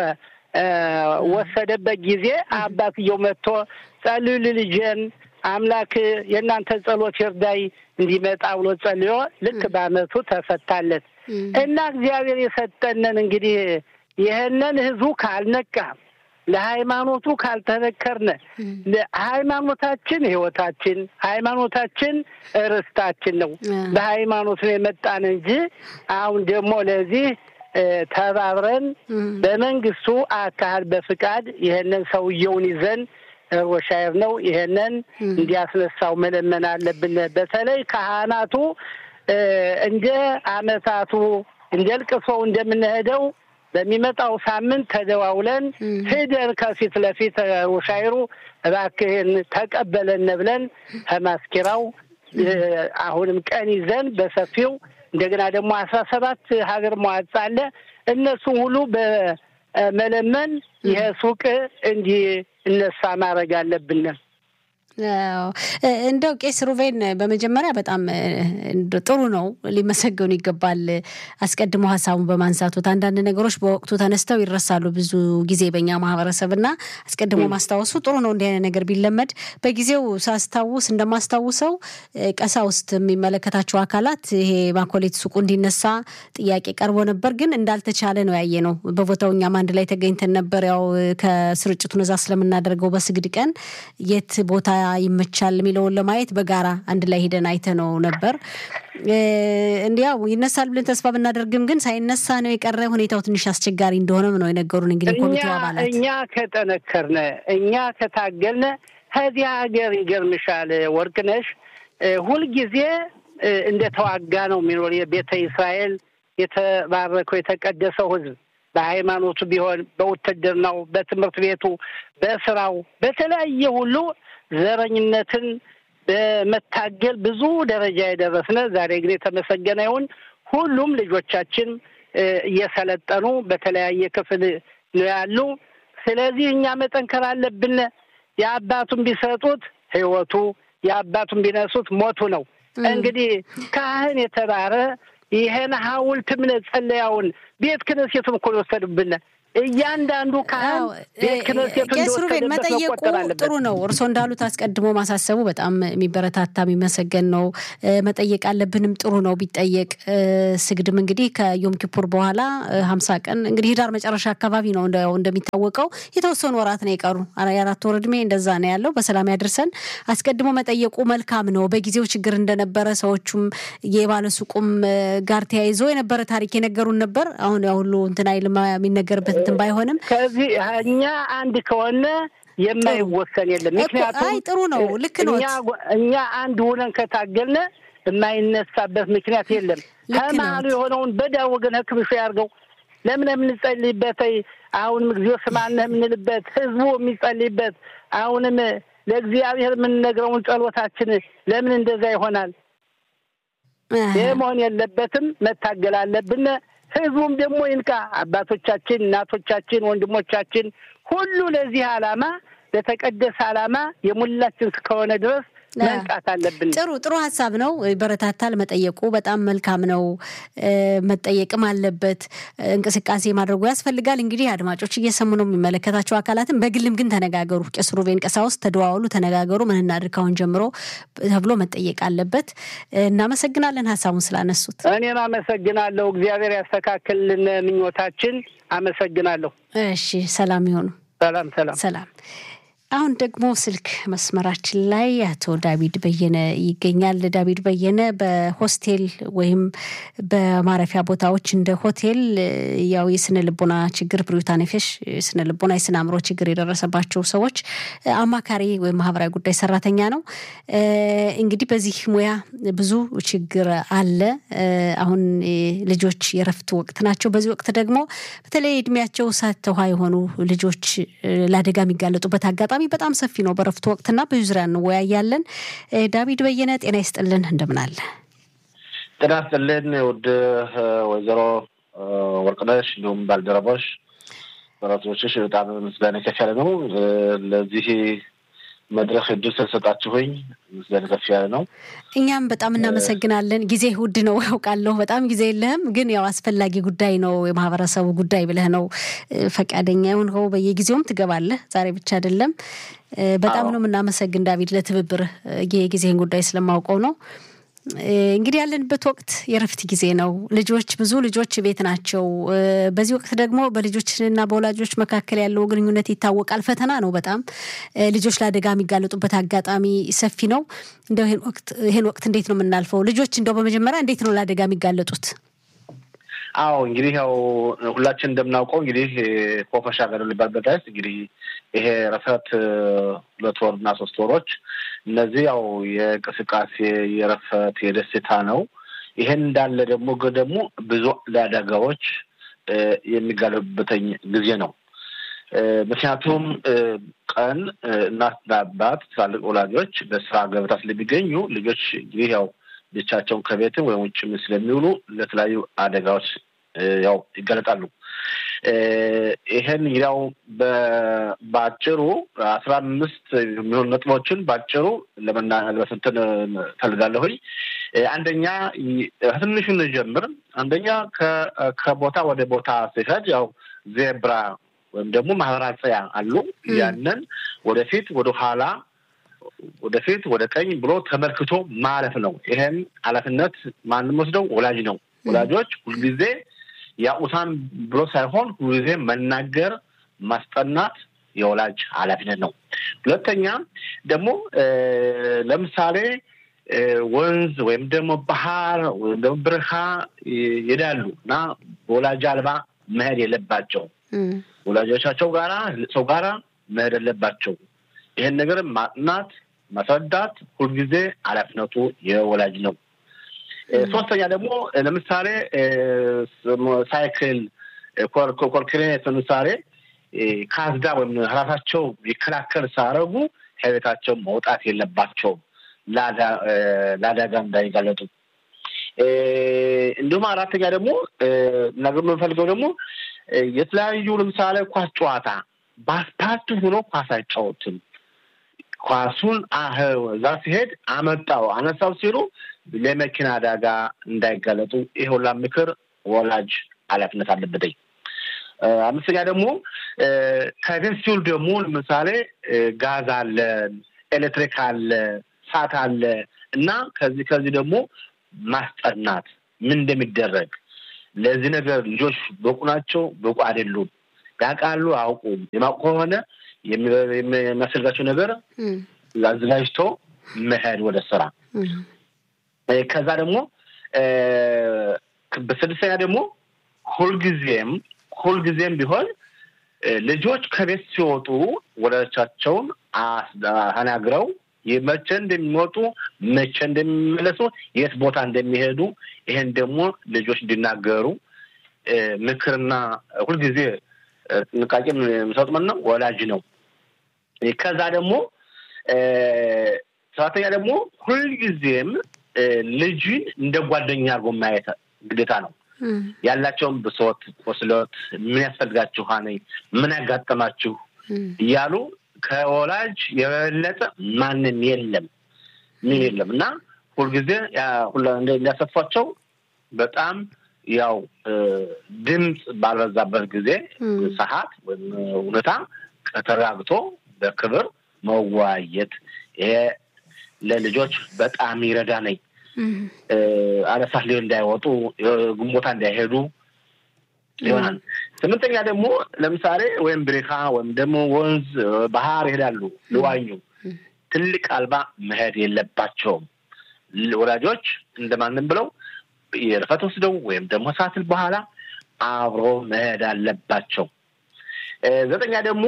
በተወሰደበት ጊዜ አባትየው መጥቶ ጸልዩ ልልጄን አምላክ የእናንተ ጸሎት ይርዳይ እንዲመጣ ብሎ ጸልዮ ልክ በአመቱ ተፈታለት እና እግዚአብሔር የሰጠንን እንግዲህ ይህንን ህዝቡ ካልነቃ ለሃይማኖቱ ካልተነከርነ ሃይማኖታችን ህይወታችን፣ ሃይማኖታችን ርስታችን ነው። በሃይማኖት ነው የመጣን እንጂ አሁን ደግሞ ለዚህ ተባብረን በመንግስቱ አካል በፍቃድ ይህንን ሰውየውን ይዘን ሮሻየር ነው ይህንን እንዲያስነሳው መለመን አለብን። በተለይ ካህናቱ እንደ አመታቱ እንደ ልቅሶው እንደምንሄደው በሚመጣው ሳምንት ተደዋውለን ሂደን ከፊት ለፊት ውሻይሩ እባክህን ተቀበለን ብለን ከማስኪራው አሁንም ቀን ይዘን በሰፊው እንደገና ደግሞ አስራ ሰባት ሀገር መዋጽ አለ እነሱም ሁሉ በመለመን ይሄ ሱቅ እንዲነሳ ማድረግ አለብን። እንደው ቄስ ሩቬን በመጀመሪያ በጣም ጥሩ ነው፣ ሊመሰገኑ ይገባል። አስቀድሞ ሀሳቡን በማንሳቱት አንዳንድ ነገሮች በወቅቱ ተነስተው ይረሳሉ ብዙ ጊዜ በኛ ማህበረሰብ እና አስቀድሞ ማስታወሱ ጥሩ ነው። እንዲህ አይነት ነገር ቢለመድ በጊዜው ሳስታውስ እንደማስታውሰው ቀሳውስት የሚመለከታቸው አካላት ይሄ ማኮሌት ሱቁ እንዲነሳ ጥያቄ ቀርቦ ነበር፣ ግን እንዳልተቻለ ነው ያየ ነው። በቦታው እኛም አንድ ላይ ተገኝተን ነበር። ያው ከስርጭቱን እዛ ስለምናደርገው በስግድ ቀን የት ቦታ ይመቻል የሚለውን ለማየት በጋራ አንድ ላይ ሄደን አይተነው ነበር። እንዲያው ይነሳል ብለን ተስፋ ብናደርግም ግን ሳይነሳ ነው የቀረ። ሁኔታው ትንሽ አስቸጋሪ እንደሆነም ነው የነገሩን። እንግዲህ ኮሚቴው አባላት እኛ ከጠነከርነ፣ እኛ ከታገልነ ከዚህ ሀገር ይገርምሻል ወርቅነሽ ሁልጊዜ እንደተዋጋ ነው የሚኖር የቤተ እስራኤል የተባረከው የተቀደሰው ሕዝብ በሃይማኖቱ ቢሆን በውትድርናው፣ በትምህርት ቤቱ፣ በስራው፣ በተለያየ ሁሉ ዘረኝነትን በመታገል ብዙ ደረጃ የደረስነ። ዛሬ ግን የተመሰገነ ይሁን ሁሉም ልጆቻችን እየሰለጠኑ በተለያየ ክፍል ነው ያሉ። ስለዚህ እኛ መጠንከር አለብን። የአባቱን ቢሰጡት ህይወቱ፣ የአባቱን ቢነሱት ሞቱ ነው። እንግዲህ ካህን የተባረ ይሄን ሐውልት እምነት ጸለያውን ቤት ክነሴቱን እኮ የወሰዱብን እያንዳንዱ ካህን ቤት ክነሴቱን ቄስሩቤን መጠየቁ ጥሩ ነው። እርስዎ እንዳሉት አስቀድሞ ማሳሰቡ በጣም የሚበረታታ የሚመሰገን ነው። መጠየቅ አለብንም ጥሩ ነው ቢጠየቅ። ስግድም እንግዲህ ከዮም ኪፑር በኋላ ሀምሳ ቀን እንግዲህ ህዳር መጨረሻ አካባቢ ነው እንደሚታወቀው የተወሰኑ ወራት ነው የቀሩ የአራት ወር እድሜ እንደዛ ነው ያለው። በሰላም ያድርሰን። አስቀድሞ መጠየቁ መልካም ነው። በጊዜው ችግር እንደነበረ ሰዎቹም የባለሱቁም ጋር ተያይዞ የነበረ ታሪክ የነገሩን ነበር። አሁን ያ ሁሉ እንትን አይልማ የሚነገርበት እንትን ባይሆንም ከዚህ እኛ አንድ ከሆነ የማይወሰን የለም። ምክንያቱም አይ ጥሩ ነው፣ ልክ ነው። እኛ አንድ ሆነን ከታገልነ የማይነሳበት ምክንያት የለም። ከመሀሉ የሆነውን በዳ ወገን ህክምሾ ያርገው ለምን የምንጸልይበት አሁንም እግዚኦ ስማነ የምንልበት ህዝቡ የሚጸልይበት አሁንም ለእግዚአብሔር የምንነግረውን ጸሎታችን ለምን እንደዛ ይሆናል? ይህ መሆን የለበትም። መታገል አለብን። ህዝቡም ደግሞ ይንቃ። አባቶቻችን፣ እናቶቻችን፣ ወንድሞቻችን ሁሉ ለዚህ ዓላማ ለተቀደሰ ዓላማ የሙላችን እስከሆነ ድረስ መንቃት አለብን። ጥሩ ጥሩ ሀሳብ ነው። ይበረታታል። መጠየቁ በጣም መልካም ነው። መጠየቅም አለበት። እንቅስቃሴ ማድረጉ ያስፈልጋል። እንግዲህ አድማጮች እየሰሙ ነው፣ የሚመለከታቸው አካላትም በግልም ግን ተነጋገሩ። ቄስ ሩቤን ቀሳውስት ተደዋወሉ፣ ተነጋገሩ። ምን እናድርግ ካሁን ጀምሮ ተብሎ መጠየቅ አለበት። እናመሰግናለን ሀሳቡን ስላነሱት። እኔም አመሰግናለሁ። እግዚአብሔር ያስተካክልን ምኞታችን። አመሰግናለሁ። እሺ፣ ሰላም ይሆኑ። ሰላም ሰላም ሰላም። አሁን ደግሞ ስልክ መስመራችን ላይ አቶ ዳዊት በየነ ይገኛል። ዳዊት በየነ በሆስቴል ወይም በማረፊያ ቦታዎች እንደ ሆቴል ያው የስነ ልቦና ችግር ብሪዩታ ነፌሽ ስነ ልቦና የስነ አእምሮ ችግር የደረሰባቸው ሰዎች አማካሪ ወይም ማህበራዊ ጉዳይ ሰራተኛ ነው። እንግዲህ በዚህ ሙያ ብዙ ችግር አለ። አሁን ልጆች የረፍት ወቅት ናቸው። በዚህ ወቅት ደግሞ በተለይ እድሜያቸው እሳት ውሃ የሆኑ ልጆች ለአደጋ የሚጋለጡበት አጋጣሚ በጣም ሰፊ ነው። በረፍቱ ወቅትና ብዙ ዙሪያ እንወያያለን። ዳዊት በየነ ጤና ይስጥልን፣ እንደምን አለ? ጤና ይስጥልን ውድ ወይዘሮ ወርቅነሽ እንዲሁም ባልደረቦች በረቶችሽ በጣም ምስጋና ከፍ ያለ ነው። ለዚህ መድረክ እድል ስለሰጣችሁኝ ምስጋና ከፍ ያለ ነው። እኛም በጣም እናመሰግናለን። ጊዜ ውድ ነው ያውቃለሁ፣ በጣም ጊዜ የለህም፣ ግን ያው አስፈላጊ ጉዳይ ነው የማህበረሰቡ ጉዳይ ብለህ ነው ፈቃደኛ የሆንከው። በየጊዜውም ትገባለህ፣ ዛሬ ብቻ አይደለም። በጣም ነው የምናመሰግን ዳዊት ለትብብር የጊዜህን ጉዳይ ስለማውቀው ነው። እንግዲህ ያለንበት ወቅት የረፍት ጊዜ ነው። ልጆች ብዙ ልጆች ቤት ናቸው። በዚህ ወቅት ደግሞ በልጆችና በወላጆች መካከል ያለው ግንኙነት ይታወቃል። ፈተና ነው በጣም ልጆች ለአደጋ የሚጋለጡበት አጋጣሚ ሰፊ ነው። እንደው ይህን ወቅት እንዴት ነው የምናልፈው? ልጆች እንደው በመጀመሪያ እንዴት ነው ለአደጋ የሚጋለጡት? አዎ እንግዲህ ያው ሁላችን እንደምናውቀው እንግዲህ ኮፈሻ ገር ሊባልበት ዳይስ እንግዲህ ይሄ ረፈት ሁለት ወር እና ሶስት ወሮች እነዚህ ያው የእንቅስቃሴ የረፈት የደስታ ነው። ይሄን እንዳለ ደግሞ ደግሞ ብዙ ለአደጋዎች የሚጋለቡበትኝ ጊዜ ነው። ምክንያቱም ቀን እናትና አባት ትላልቅ ወላጆች በስራ ገበታ ስለሚገኙ ልጆች እንግዲህ ያው ብቻቸውን ከቤትም ወይም ውጭም ስለሚውሉ ለተለያዩ አደጋዎች ያው ይገለጣሉ። ይሄን ያው በአጭሩ አስራ አምስት የሚሆኑ ነጥቦችን በአጭሩ ለመናለበስንትን ፈልጋለሁኝ። አንደኛ ከትንሹ ጀምር። አንደኛ ከቦታ ወደ ቦታ ሲሄድ ያው ዜብራ ወይም ደግሞ ማህበራጸያ አሉ። ያንን ወደፊት ወደ ኋላ ወደፊት ወደ ቀኝ ብሎ ተመልክቶ ማለፍ ነው። ይሄን ኃላፊነት ማንም ወስደው ወላጅ ነው። ወላጆች ሁልጊዜ ያውሳን ብሎ ሳይሆን ሁልጊዜ መናገር፣ ማስጠናት የወላጅ ኃላፊነት ነው። ሁለተኛ ደግሞ ለምሳሌ ወንዝ ወይም ደግሞ ባህር ወይም ደግሞ ብርሃ ይሄዳሉ እና በወላጅ አልባ መሄድ የለባቸው ወላጆቻቸው ጋራ ሰው ጋራ መሄድ የለባቸው። ይሄን ነገር ማጥናት ማስረዳት ሁልጊዜ ኃላፊነቱ የወላጅ ነው። ሶስተኛ ደግሞ ለምሳሌ ሳይክል ኮርክሬት ለምሳሌ ካዝዳ ወይም ራሳቸው ይከላከል ሳያደርጉ ከቤታቸው መውጣት የለባቸውም ለአደጋ እንዳይጋለጡ። እንዲሁም አራተኛ ደግሞ ነገር የምንፈልገው ደግሞ የተለያዩ ለምሳሌ ኳስ ጨዋታ በአስፓልት ሆኖ ኳስ አይጫወትም። ኳሱን እዛ ሲሄድ አመጣው አነሳው ሲሉ ለመኪና አደጋ እንዳይጋለጡ ይህ ሁላ ምክር ወላጅ ኃላፊነት አለበትኝ። አምስተኛ ደግሞ ከቤት ሲውል ደግሞ ለምሳሌ ጋዝ አለ፣ ኤሌክትሪክ አለ፣ እሳት አለ እና ከዚህ ከዚህ ደግሞ ማስጠናት ምን እንደሚደረግ ለዚህ ነገር ልጆች በቁ ናቸው፣ በቁ አይደሉም፣ ያውቃሉ፣ አያውቁም። የማውቁ ከሆነ የሚያስፈልጋቸው ነገር አዘጋጅቶ መሄድ ወደ ስራ። ከዛ ደግሞ በስድስተኛ ደግሞ ሁልጊዜም ሁልጊዜም ቢሆን ልጆች ከቤት ሲወጡ ወላጆቻቸውን ተናግረው መቼ እንደሚወጡ መቼ እንደሚመለሱ የት ቦታ እንደሚሄዱ ይሄን ደግሞ ልጆች እንዲናገሩ ምክርና ሁልጊዜ ጥንቃቄ የሚሰጥ ማን ነው? ወላጅ ነው። ከዛ ደግሞ ሰባተኛ ደግሞ ሁልጊዜም ልጅን እንደ ጓደኛ አድርጎ ማየት ግዴታ ነው። ያላቸውን ብሶት፣ ቁስሎት፣ ምን ያስፈልጋችኋል፣ ምን ያጋጠማችሁ እያሉ ከወላጅ የበለጠ ማንም የለም ምን የለም እና ሁልጊዜ እንዲያሰፏቸው በጣም ያው ድምፅ ባልበዛበት ጊዜ ሰዓት ወይም ሁኔታ ተረጋግቶ በክብር መወያየት ይሄ ለልጆች በጣም ይረዳ ነኝ። አለሳት ሊሆን እንዳይወጡ ግንቦታ እንዳይሄዱ ይሆናል። ስምንተኛ ደግሞ ለምሳሌ ወይም ብሬካ ወይም ደግሞ ወንዝ፣ ባህር ይሄዳሉ ሊዋኙ ትልቅ አልባ መሄድ የለባቸውም። ወላጆች እንደማንም ብለው የርፈት ወስደው ወይም ደግሞ ሳትል በኋላ አብሮ መሄድ አለባቸው። ዘጠኛ ደግሞ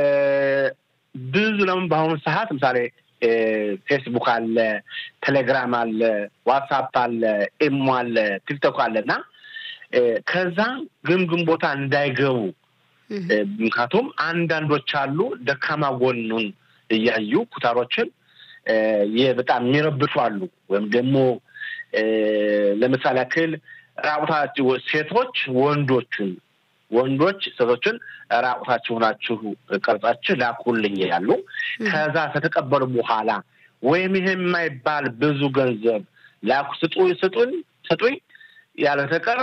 ብዙ ለምን በአሁኑ ሰዓት ለምሳሌ ፌስቡክ አለ፣ ቴሌግራም አለ፣ ዋትሳፕ አለ፣ ኢሞ አለ፣ ቲክቶክ አለ እና ከዛ ግምግም ቦታ እንዳይገቡ ምክንያቱም አንዳንዶች አሉ ደካማ ጎኑን እያዩ ኩታሮችን በጣም የሚረብሹ አሉ። ወይም ደግሞ ለምሳሌ ያክል ራቁታችሁ ሴቶች ወንዶቹን ወንዶች ሴቶችን ራቁታችሁ ሆናችሁ ቀርጻችሁ ላኩልኝ ያሉ ከዛ ከተቀበሉ በኋላ ወይም ይሄ የማይባል ብዙ ገንዘብ ላኩ ስጡኝ ስጡኝ ስጡኝ ያለ ተቀር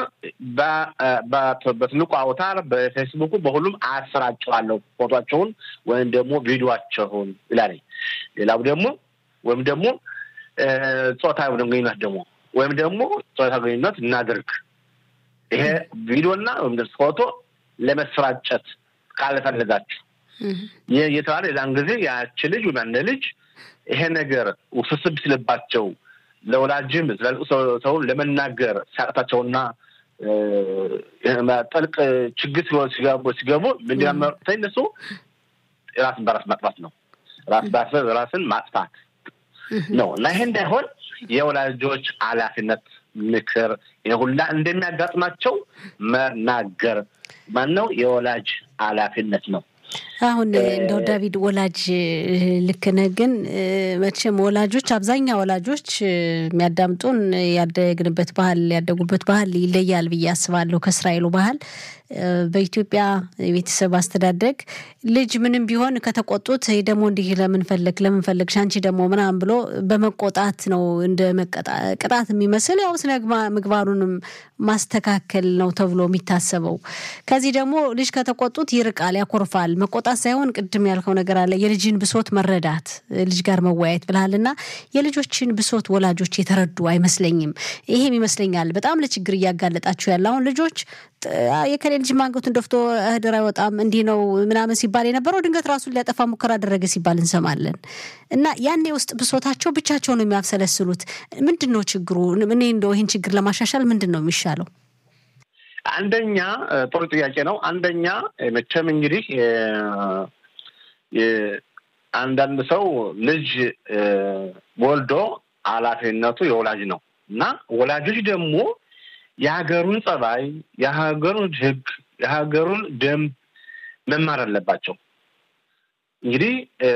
በትልቁ አውታር በፌስቡኩ በሁሉም አሰራጨዋለሁ ፎቶቸውን ወይም ደግሞ ቪዲዮቸውን ይላል። ሌላው ደግሞ ወይም ደግሞ ጾታዊ ግንኙነት ደግሞ ወይም ደግሞ ጾታዊ ግንኙነት እናድርግ ይሄ ቪዲዮና ወይም ደግሞ ፎቶ ለመስራጨት ካልፈለጋችሁ ይህ እየተባለ የዛን ጊዜ ያቺ ልጅ ወይም አንድ ልጅ ይሄ ነገር ውስብስብ ሲልባቸው ለወላጅም ሰውን ለመናገር ሲያቅታቸውና ጠልቅ ችግር ሲገቡ ሲገቡ ምንዲያመርተ እነሱ ራስን በራስ ማጥፋት ነው። ራስ ራስን ማጥፋት ነው እና ይሄ እንዳይሆን የወላጆች ኃላፊነት ምክር ሁላ እንደሚያጋጥማቸው መናገር ማነው የወላጅ ኃላፊነት ነው። አሁን እንደው ዳዊት ወላጅ ልክ ነህ፣ ግን መቼም ወላጆች አብዛኛው ወላጆች የሚያዳምጡን ያደግንበት ባህል ያደጉበት ባህል ይለያል ብዬ አስባለሁ ከእስራኤሉ ባህል። በኢትዮጵያ የቤተሰብ አስተዳደግ ልጅ ምንም ቢሆን ከተቆጡት ደግሞ እንዲህ ለምን ፈለግ ለምን ፈለግሽ አንቺ ደግሞ ምናምን ብሎ በመቆጣት ነው እንደ ቅጣት የሚመስል ያው ስነ ምግባሩንም ማስተካከል ነው ተብሎ የሚታሰበው። ከዚህ ደግሞ ልጅ ከተቆጡት ይርቃል፣ ያኮርፋል። መቆጣት ሳይሆን ቅድም ያልከው ነገር አለ የልጅን ብሶት መረዳት ልጅ ጋር መወያየት ብልሃልና የልጆችን ብሶት ወላጆች የተረዱ አይመስለኝም። ይሄም ይመስለኛል በጣም ለችግር እያጋለጣችሁ ያለ አሁን ልጆች የከሌ ልጅ ማንገቱን ደፍቶ እህድር አይወጣም እንዲህ ነው ምናምን ሲባል የነበረው ድንገት ራሱን ሊያጠፋ ሙከራ አደረገ ሲባል እንሰማለን። እና ያኔ ውስጥ ብሶታቸው ብቻቸው ነው የሚያብሰለስሉት። ምንድን ነው ችግሩ? እኔ እንደው ይህን ችግር ለማሻሻል ምንድን ነው የሚሻለው? አንደኛ ጥሩ ጥያቄ ነው። አንደኛ መቼም እንግዲህ አንዳንድ ሰው ልጅ ወልዶ ኃላፊነቱ የወላጅ ነው እና ወላጆች ደግሞ የሀገሩን ጸባይ፣ የሀገሩን ሕግ፣ የሀገሩን ደንብ መማር አለባቸው። እንግዲህ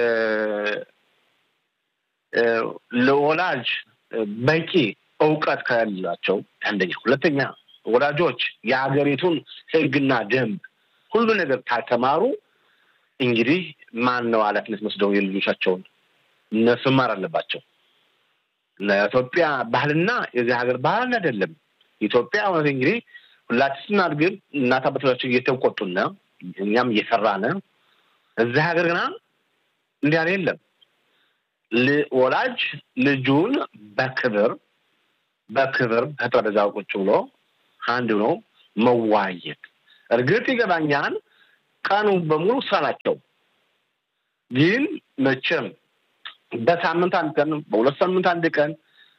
ለወላጅ በቂ እውቀት ከሌላቸው አንደኛ፣ ሁለተኛ ወላጆች የሀገሪቱን ሕግና ደንብ ሁሉ ነገር ካልተማሩ እንግዲህ ማን ነው ኃላፊነት ወስደው የልጆቻቸውን እነሱ መማር አለባቸው። ለኢትዮጵያ ባህልና የዚህ ሀገር ባህል አይደለም። ኢትዮጵያ እውነት እንግዲህ ሁላችን ስናድግም እናት አባቶቻችን እየተቆጡና እኛም እየሰራን እዚህ ሀገር ግና እንዲህ ያለ የለም። ወላጅ ልጁን በክብር በክብር ከጠረጴዛው ቁጭ ብሎ አንድ ነው መዋየት። እርግጥ ይገባኛል፣ ቀኑ በሙሉ ስራ ናቸው። ግን መቼም በሳምንት አንድ ቀን በሁለት ሳምንት አንድ ቀን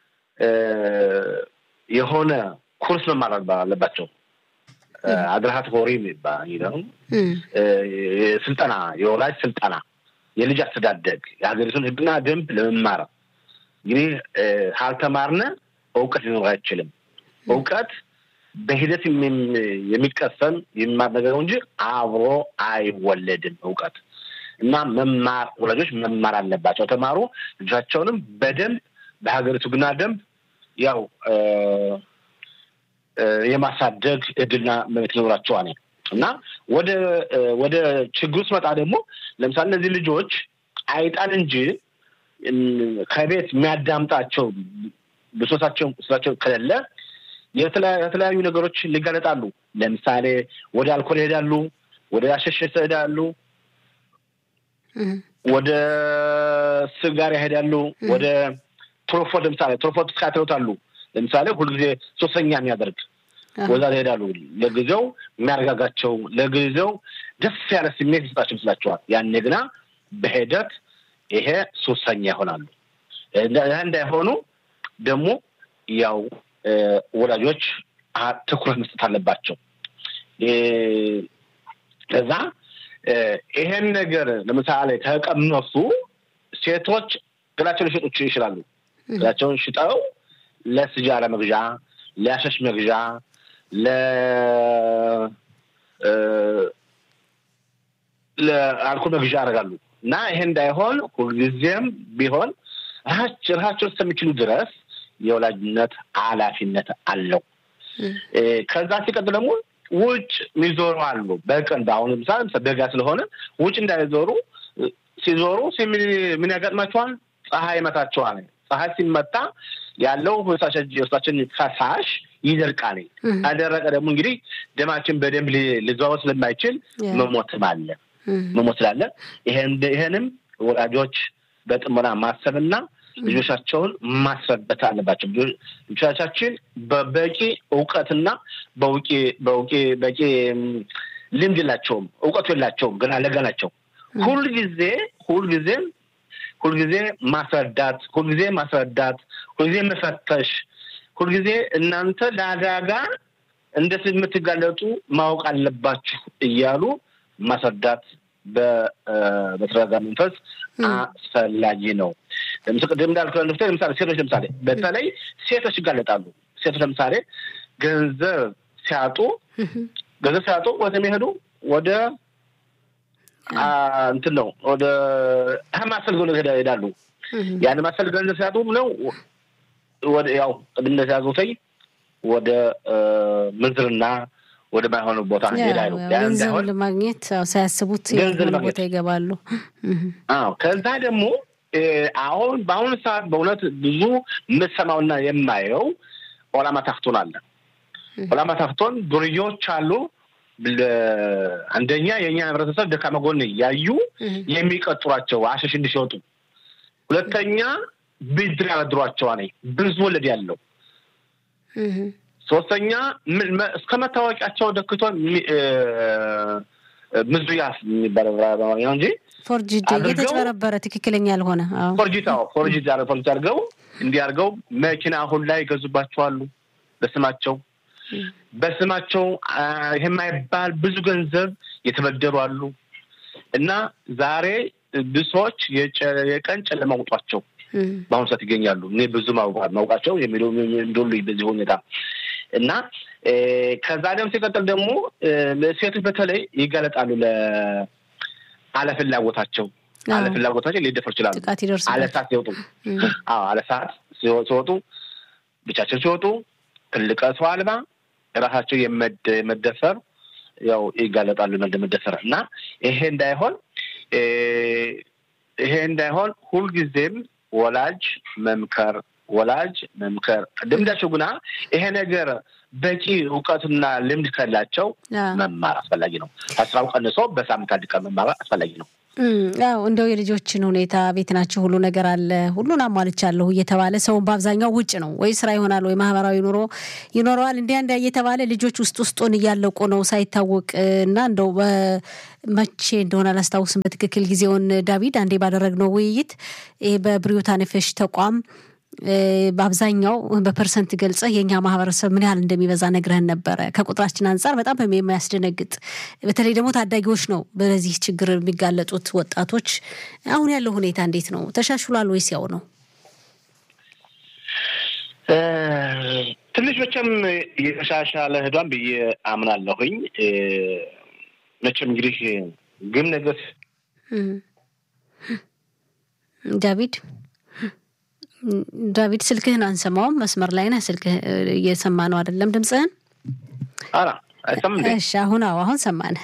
የሆነ ኩርስ መማር አለባቸው። አድርሃት ሆሪ የሚባል ነው ስልጠና፣ የወላጅ ስልጠና፣ የልጅ አስተዳደግ፣ የሀገሪቱን ሕግና ደንብ ለመማር እንግዲህ ካልተማርነ እውቀት ሊኖር አይችልም። እውቀት በሂደት የሚቀሰም የሚማር ነገር ነው እንጂ አብሮ አይወለድም እውቀት እና መማር ወላጆች መማር አለባቸው። ተማሩ ልጆቻቸውንም በደንብ በሀገሪቱ ሕግና ደንብ ያው የማሳደግ እድልና መብት ይኖራቸዋል እና ወደ ወደ ችግሩ ስመጣ ደግሞ ለምሳሌ እነዚህ ልጆች አይጣን እንጂ ከቤት የሚያዳምጣቸው ብሶታቸው ስራቸው ከሌለ የተለያዩ ነገሮች ሊጋለጣሉ። ለምሳሌ ወደ አልኮል ይሄዳሉ፣ ወደ አሸሸት ይሄዳሉ፣ ወደ ስጋር ይሄዳሉ፣ ወደ ትሮፎት ለምሳሌ ትሮፎት ስካትሎታሉ ለምሳሌ ሁልጊዜ ሶስተኛ የሚያደርግ ወዛ ይሄዳሉ። ለጊዜው የሚያረጋጋቸው ለጊዜው ደስ ያለ ስሜት ይሰጣቸው ይመስላቸዋል። ያኔ ግና በሂደት ይሄ ሶስተኛ ይሆናሉ። እንዳይሆኑ ደግሞ ያው ወላጆች ትኩረት መስጠት አለባቸው። ከዛ ይሄን ነገር ለምሳሌ ከቀመሱ ሴቶች ገላቸውን ሊሸጡ ይችላሉ። ገላቸውን ሽጠው ለስጃራ መግዣ፣ ለአሸሽ መግዣ፣ ለ ለአልኮል መግዣ ያደርጋሉ እና ይሄ እንዳይሆን ሁልጊዜም ቢሆን ራሳቸው እስከሚችሉ ድረስ የወላጅነት ኃላፊነት አለው። ከዛ ሲቀጥል ደግሞ ውጭ የሚዞሩ አሉ። በቀን በአሁኑ ምሳሌ በጋ ስለሆነ ውጭ እንዳይዞሩ ሲዞሩ ምን ያጋጥማቸዋል? ፀሐይ ይመታቸዋል። ፀሐይ ሲመታ ያለው የውስጣችን ፈሳሽ ይደርቃል። ካደረቀ ደግሞ እንግዲህ ደማችን በደንብ ሊዘዋወር ስለማይችል መሞትም አለ መሞት ስላለ ይሄንም ወላጆች በጥሞና ማሰብና ልጆቻቸውን ማስረበት አለባቸው። ልጆቻችን በበቂ እውቀትና በውቂ በውቂ በቂ ልምድ የላቸውም፣ እውቀቱ የላቸውም፣ ገና ለጋ ናቸው። ሁልጊዜ ሁልጊዜም ሁልጊዜ ማስረዳት ሁልጊዜ ማስረዳት ሁልጊዜ መፈተሽ ሁልጊዜ እናንተ ለአደጋ እንዴት የምትጋለጡ ማወቅ አለባችሁ እያሉ ማስረዳት በተረጋጋ መንፈስ አስፈላጊ ነው። ቅድም እንዳልኩ ለምሳሌ ሴቶች ለምሳሌ በተለይ ሴቶች ይጋለጣሉ። ሴቶች ለምሳሌ ገንዘብ ሲያጡ ገንዘብ ሲያጡ ወደ የሚሄዱ ወደ እንትን ነው ወደ ማሰል ገንዘብ ሄዳሉ። ያን ማሰል ገንዘብ ሲያጡ ነው ወደ ያው ቅድም እንደተያዙተኝ ወደ ምንዝርና ወደ ማይሆኑ ቦታ ይሄዳሉ። ገንዘብ ለማግኘት ሳያስቡት ቦታ ይገባሉ። አዎ ከዛ ደግሞ አሁን በአሁኑ ሰዓት በእውነት ብዙ የምሰማውና የማየው ኦላማ ታክቶን አለ። ኦላማ ታክቶን ዱርዬዎች አሉ። አንደኛ የእኛ ህብረተሰብ ደካማ ጎን ያዩ የሚቀጥሯቸው አሸሽ እንዲሸጡ፣ ሁለተኛ ብድር ያበድሯቸዋል ብዙ ወለድ ያለው ሶስተኛ እስከ መታወቂያቸው ደክቶ ምዙያፍ የሚባለው በአማርኛ እንጂ ፎርጅድ የተጭበረበረ ትክክለኛ ያልሆነ ፎርጂት ፎርጂት ፎርጂት አድርገው እንዲያርገው መኪና አሁን ላይ ይገዙባቸዋሉ በስማቸው በስማቸው ይህ የማይባል ብዙ ገንዘብ የተበደሩ አሉ እና ዛሬ ብዙ ሰዎች የቀን ጨለማ ውጧቸው በአሁኑ ሰዓት ይገኛሉ። እኔ ብዙ ማውቃቸው የሚሉ እንደሉ በዚህ ሁኔታ እና ከዛ ደግሞ ሲቀጥል ደግሞ ሴቶች በተለይ ይጋለጣሉ ለአለፍላጎታቸው አለፍላጎታቸው ሊደፈሩ ይችላሉ። አለሰዓት ሲወጡ አለሰዓት ሲወጡ ብቻቸው ሲወጡ ትልቅ ሰው አልባ ራሳቸው የመደፈር ያው ይጋለጣሉ መደፈር እና ይሄ እንዳይሆን ይሄ እንዳይሆን ሁልጊዜም ወላጅ መምከር ወላጅ መምከር ቅድም እንዳልሽው ግና ይሄ ነገር በቂ እውቀትና ልምድ ካላቸው መማር አስፈላጊ ነው። ከስራው ቀንሶ በሳምንት አንድ ቀን መማር አስፈላጊ ነው። ያው እንደው የልጆችን ሁኔታ ቤት ናቸው፣ ሁሉ ነገር አለ፣ ሁሉን አሟልቻለሁ እየተባለ ሰውን በአብዛኛው ውጭ ነው ወይ ስራ ይሆናል ወይ ማህበራዊ ኑሮ ይኖረዋል። እንዲያ እንዲያ እየተባለ ልጆች ውስጥ ውስጡን እያለቁ ነው ሳይታወቅ እና እንደው መቼ እንደሆነ አላስታውስም በትክክል ጊዜውን። ዳዊድ አንዴ ባደረግነው ውይይት ይሄ በብሪዮታ ነፈሽ ተቋም በአብዛኛው በፐርሰንት ገልጸህ የእኛ ማህበረሰብ ምን ያህል እንደሚበዛ ነግረህን ነበረ። ከቁጥራችን አንጻር በጣም የሚያስደነግጥ በተለይ ደግሞ ታዳጊዎች ነው በዚህ ችግር የሚጋለጡት ወጣቶች። አሁን ያለው ሁኔታ እንዴት ነው? ተሻሽሏል ወይስ ያው ነው? ትንሽ መቼም የተሻሻለ ህዷን ብዬ አምናለሁኝ። መቼም እንግዲህ ግን ነገር ዳዊድ ዳዊድ ስልክህን አንሰማውም። መስመር ላይ ነህ። ስልክህ እየሰማ ነው አይደለም? ድምፅህን እሺ። አሁን አዎ፣ አሁን ሰማን።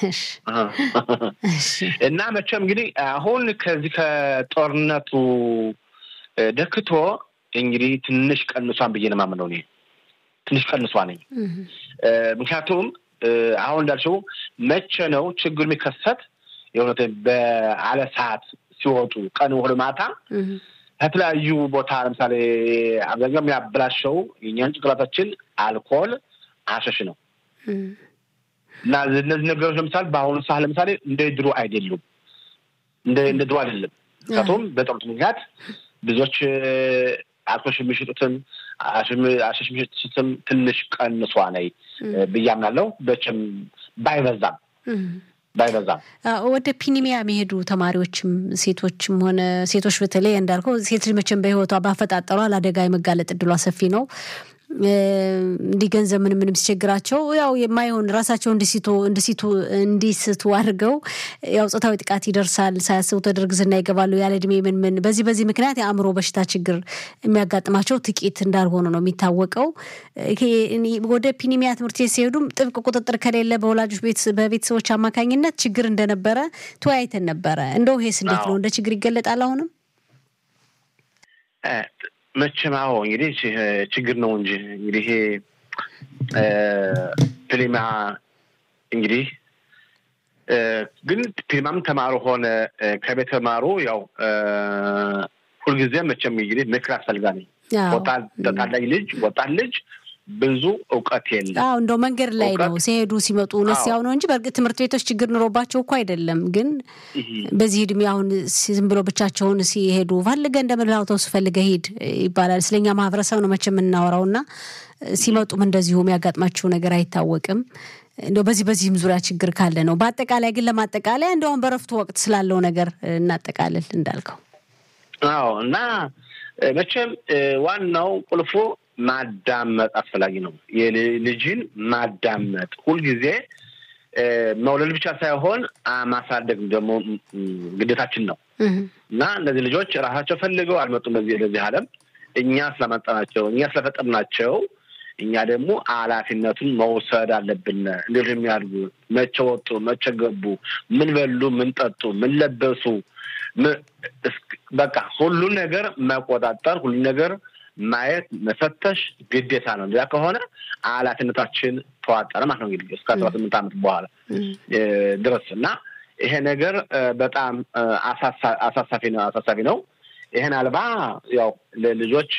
እና መቼም እንግዲህ አሁን ከዚህ ከጦርነቱ ደክቶ እንግዲህ ትንሽ ቀንሷን ብዬ ነው የማምነው እኔ ትንሽ ቀንሷ ነኝ። ምክንያቱም አሁን እንዳልሽው መቼ ነው ችግሩ የሚከሰት የእውነት በአለ ሰዓት ሲወጡ ቀን ወደ ማታ ከተለያዩ ቦታ ለምሳሌ አብዛኛው የሚያበላሸው የኛን ጭንቅላታችን አልኮል አሸሽ ነው እና እነዚህ ነገሮች ለምሳሌ በአሁኑ ሰዓት ለምሳሌ እንደ ድሮ አይደሉም። እንደ እንደ ድሮ አይደለም። ምክንያቱም በጦርነቱ ምክንያት ብዙዎች አልኮሽ የሚሸጡትን አሸሽ የሚሸጡትም ትንሽ ቀንሷ ነይ ብዬ አምናለሁ። በችም ባይበዛም ባይበዛም ወደ ፒኒሚያ የሚሄዱ ተማሪዎችም ሴቶችም ሆነ ሴቶች በተለይ እንዳልከው ሴት ልጅ መቼም በሕይወቷ ባፈጣጠሯ ለአደጋ የመጋለጥ እድሏ ሰፊ ነው። እንዲህ ገንዘብ ምን ምንም ሲቸግራቸው ያው የማይሆን ራሳቸው እንዲሲቱ እንዲሲቱ እንዲስቱ አድርገው ያው ጾታዊ ጥቃት ይደርሳል። ሳያስቡት ወደ እርግዝና ይገባሉ ያለ እድሜ ምን ምን በዚህ በዚህ ምክንያት የአእምሮ በሽታ ችግር የሚያጋጥማቸው ጥቂት እንዳልሆኑ ነው የሚታወቀው። ወደ ፒኒሚያ ትምህርት ቤት ሲሄዱም ጥብቅ ቁጥጥር ከሌለ በወላጆች ቤት በቤተሰቦች አማካኝነት ችግር እንደነበረ ተወያይተን ነበረ። እንደው ይሄስ እንዴት ነው? እንደ ችግር ይገለጣል አሁንም መቼም አዎ እንግዲህ ችግር ነው እንጂ እንግዲህ ይሄ ፕሊማ እንግዲህ ግን ፕሊማም ተማሩ ሆነ ከቤት ተማሩ ያው ሁልጊዜም መቼም እንግዲህ ምክር ያስፈልጋል። ታዳጊ ልጅ ወጣት ልጅ ብዙ እውቀት የለም። አዎ እንደው መንገድ ላይ ነው ሲሄዱ ሲመጡ እውነት ሲያው ነው እንጂ በእርግጥ ትምህርት ቤቶች ችግር ኑሮባቸው እኮ አይደለም። ግን በዚህ እድሜ አሁን ዝም ብሎ ብቻቸውን ሲሄዱ ፈልገ እንደ መድብ አውቶቡስ ፈልገ ሂድ ይባላል። ስለኛ ማህበረሰብ ነው መቼም የምናወራው እና ሲመጡም እንደዚሁ የሚያጋጥማቸው ነገር አይታወቅም። እንደው በዚህ በዚህም ዙሪያ ችግር ካለ ነው። በአጠቃላይ ግን ለማጠቃለያ እንደውም በረፍቱ ወቅት ስላለው ነገር እናጠቃልል እንዳልከው። አዎ እና መቼም ዋናው ቁልፉ ማዳመጥ አስፈላጊ ነው። ልጅን ማዳመጥ ሁልጊዜ መውለድ ብቻ ሳይሆን ማሳደግ ደግሞ ግዴታችን ነው እና እነዚህ ልጆች ራሳቸው ፈልገው አልመጡም በዚህ ለዚህ ዓለም እኛ ስለመጣናቸው እኛ ስለፈጠርናቸው እኛ ደግሞ ኃላፊነቱን መውሰድ አለብን። እንዴት የሚያድጉ መቼ ወጡ፣ መቼ ገቡ፣ ምን በሉ፣ ምን ጠጡ፣ ምን ለበሱ፣ በቃ ሁሉን ነገር መቆጣጠር፣ ሁሉን ነገር ማየት፣ መፈተሽ ግዴታ ነው። እንዲያ ከሆነ ኃላፊነታችን ተዋጠረ ማለት ነው እንግዲህ እስከ አስራ ስምንት ዓመት በኋላ ድረስ እና ይሄ ነገር በጣም አሳሳፊ ነው አሳሳቢ ነው። ይህን አልባ ያው ለልጆች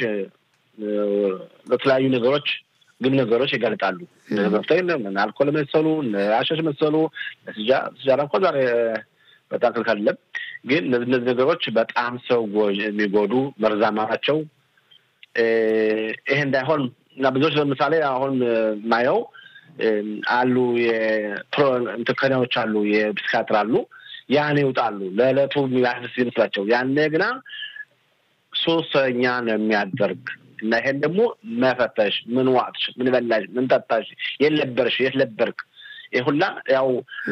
ለተለያዩ ነገሮች ግን ነገሮች ይጋልጣሉ። መፍተ አልኮል መሰሉ አሸሽ መሰሉ ስጃራ እንኳ ዛሬ በጣም ክልክል አይደለም። ግን እነዚህ ነገሮች በጣም ሰው የሚጎዱ መርዛማ ናቸው። ይሄ እንዳይሆን እና ብዙዎች ለምሳሌ አሁን ማየው አሉ የፕሮከናዎች አሉ የፕሲካትር አሉ ያን ይውጣሉ ለዕለቱ የሚያስደስ ይመስላቸው ያኔ ግና ሶስተኛ ነው የሚያደርግ እና ይሄን ደግሞ መፈተሽ ምን ዋጥሽ፣ ምን በላሽ፣ ምን ጠጣሽ፣ የት ነበርሽ፣ የት ነበርክ፣ ይህ ሁላ ያው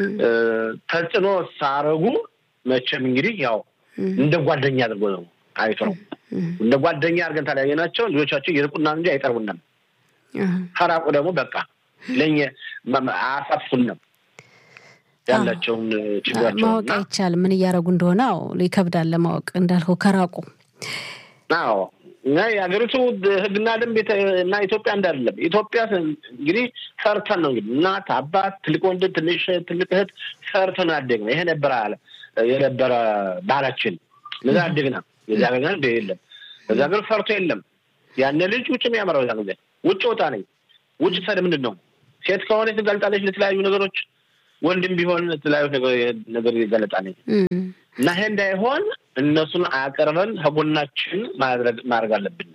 ተጽዕኖ ሳረጉ መቼም እንግዲህ ያው እንደ ጓደኛ አድርጎ ነው አይቶ ነው እንደ ጓደኛ አድርገን ተለያየናቸው። ልጆቻቸው ይርቁና እንጂ አይቀርቡንም። ከራቁ ደግሞ በቃ ለእኛ አያሳትፉንም ያላቸውን ችግራቸው ማወቅ አይቻልም። ምን እያደረጉ እንደሆነ አዎ ይከብዳል ለማወቅ እንዳልከው ከራቁ አዎ እና የሀገሪቱ ሕግና ደንብ እና ኢትዮጵያ እንዳለም ኢትዮጵያ እንግዲህ ፈርተን ነው እንግዲህ እናት አባት፣ ትልቅ ወንድም፣ ትንሽ ትልቅ እህት ፈርተን ያደግ ነው። ይሄ ነበረ የነበረ ባህላችን። ለዛ አደግና የዚ ሀገር ግን የለም። በዚ ሀገር ፈርቶ የለም። ያነ ልጅ ውጭ የሚያመራው ዛ ጊዜ ውጭ ወጣ ነኝ ውጭ ሰድ ምንድን ነው ሴት ከሆነ ትጋልጣለች ለተለያዩ ነገሮች፣ ወንድም ቢሆን የተለያዩ ነገር ይጋለጣል እና ይሄ እንዳይሆን እነሱን አቅርበን ከጎናችን ማድረግ አለብን።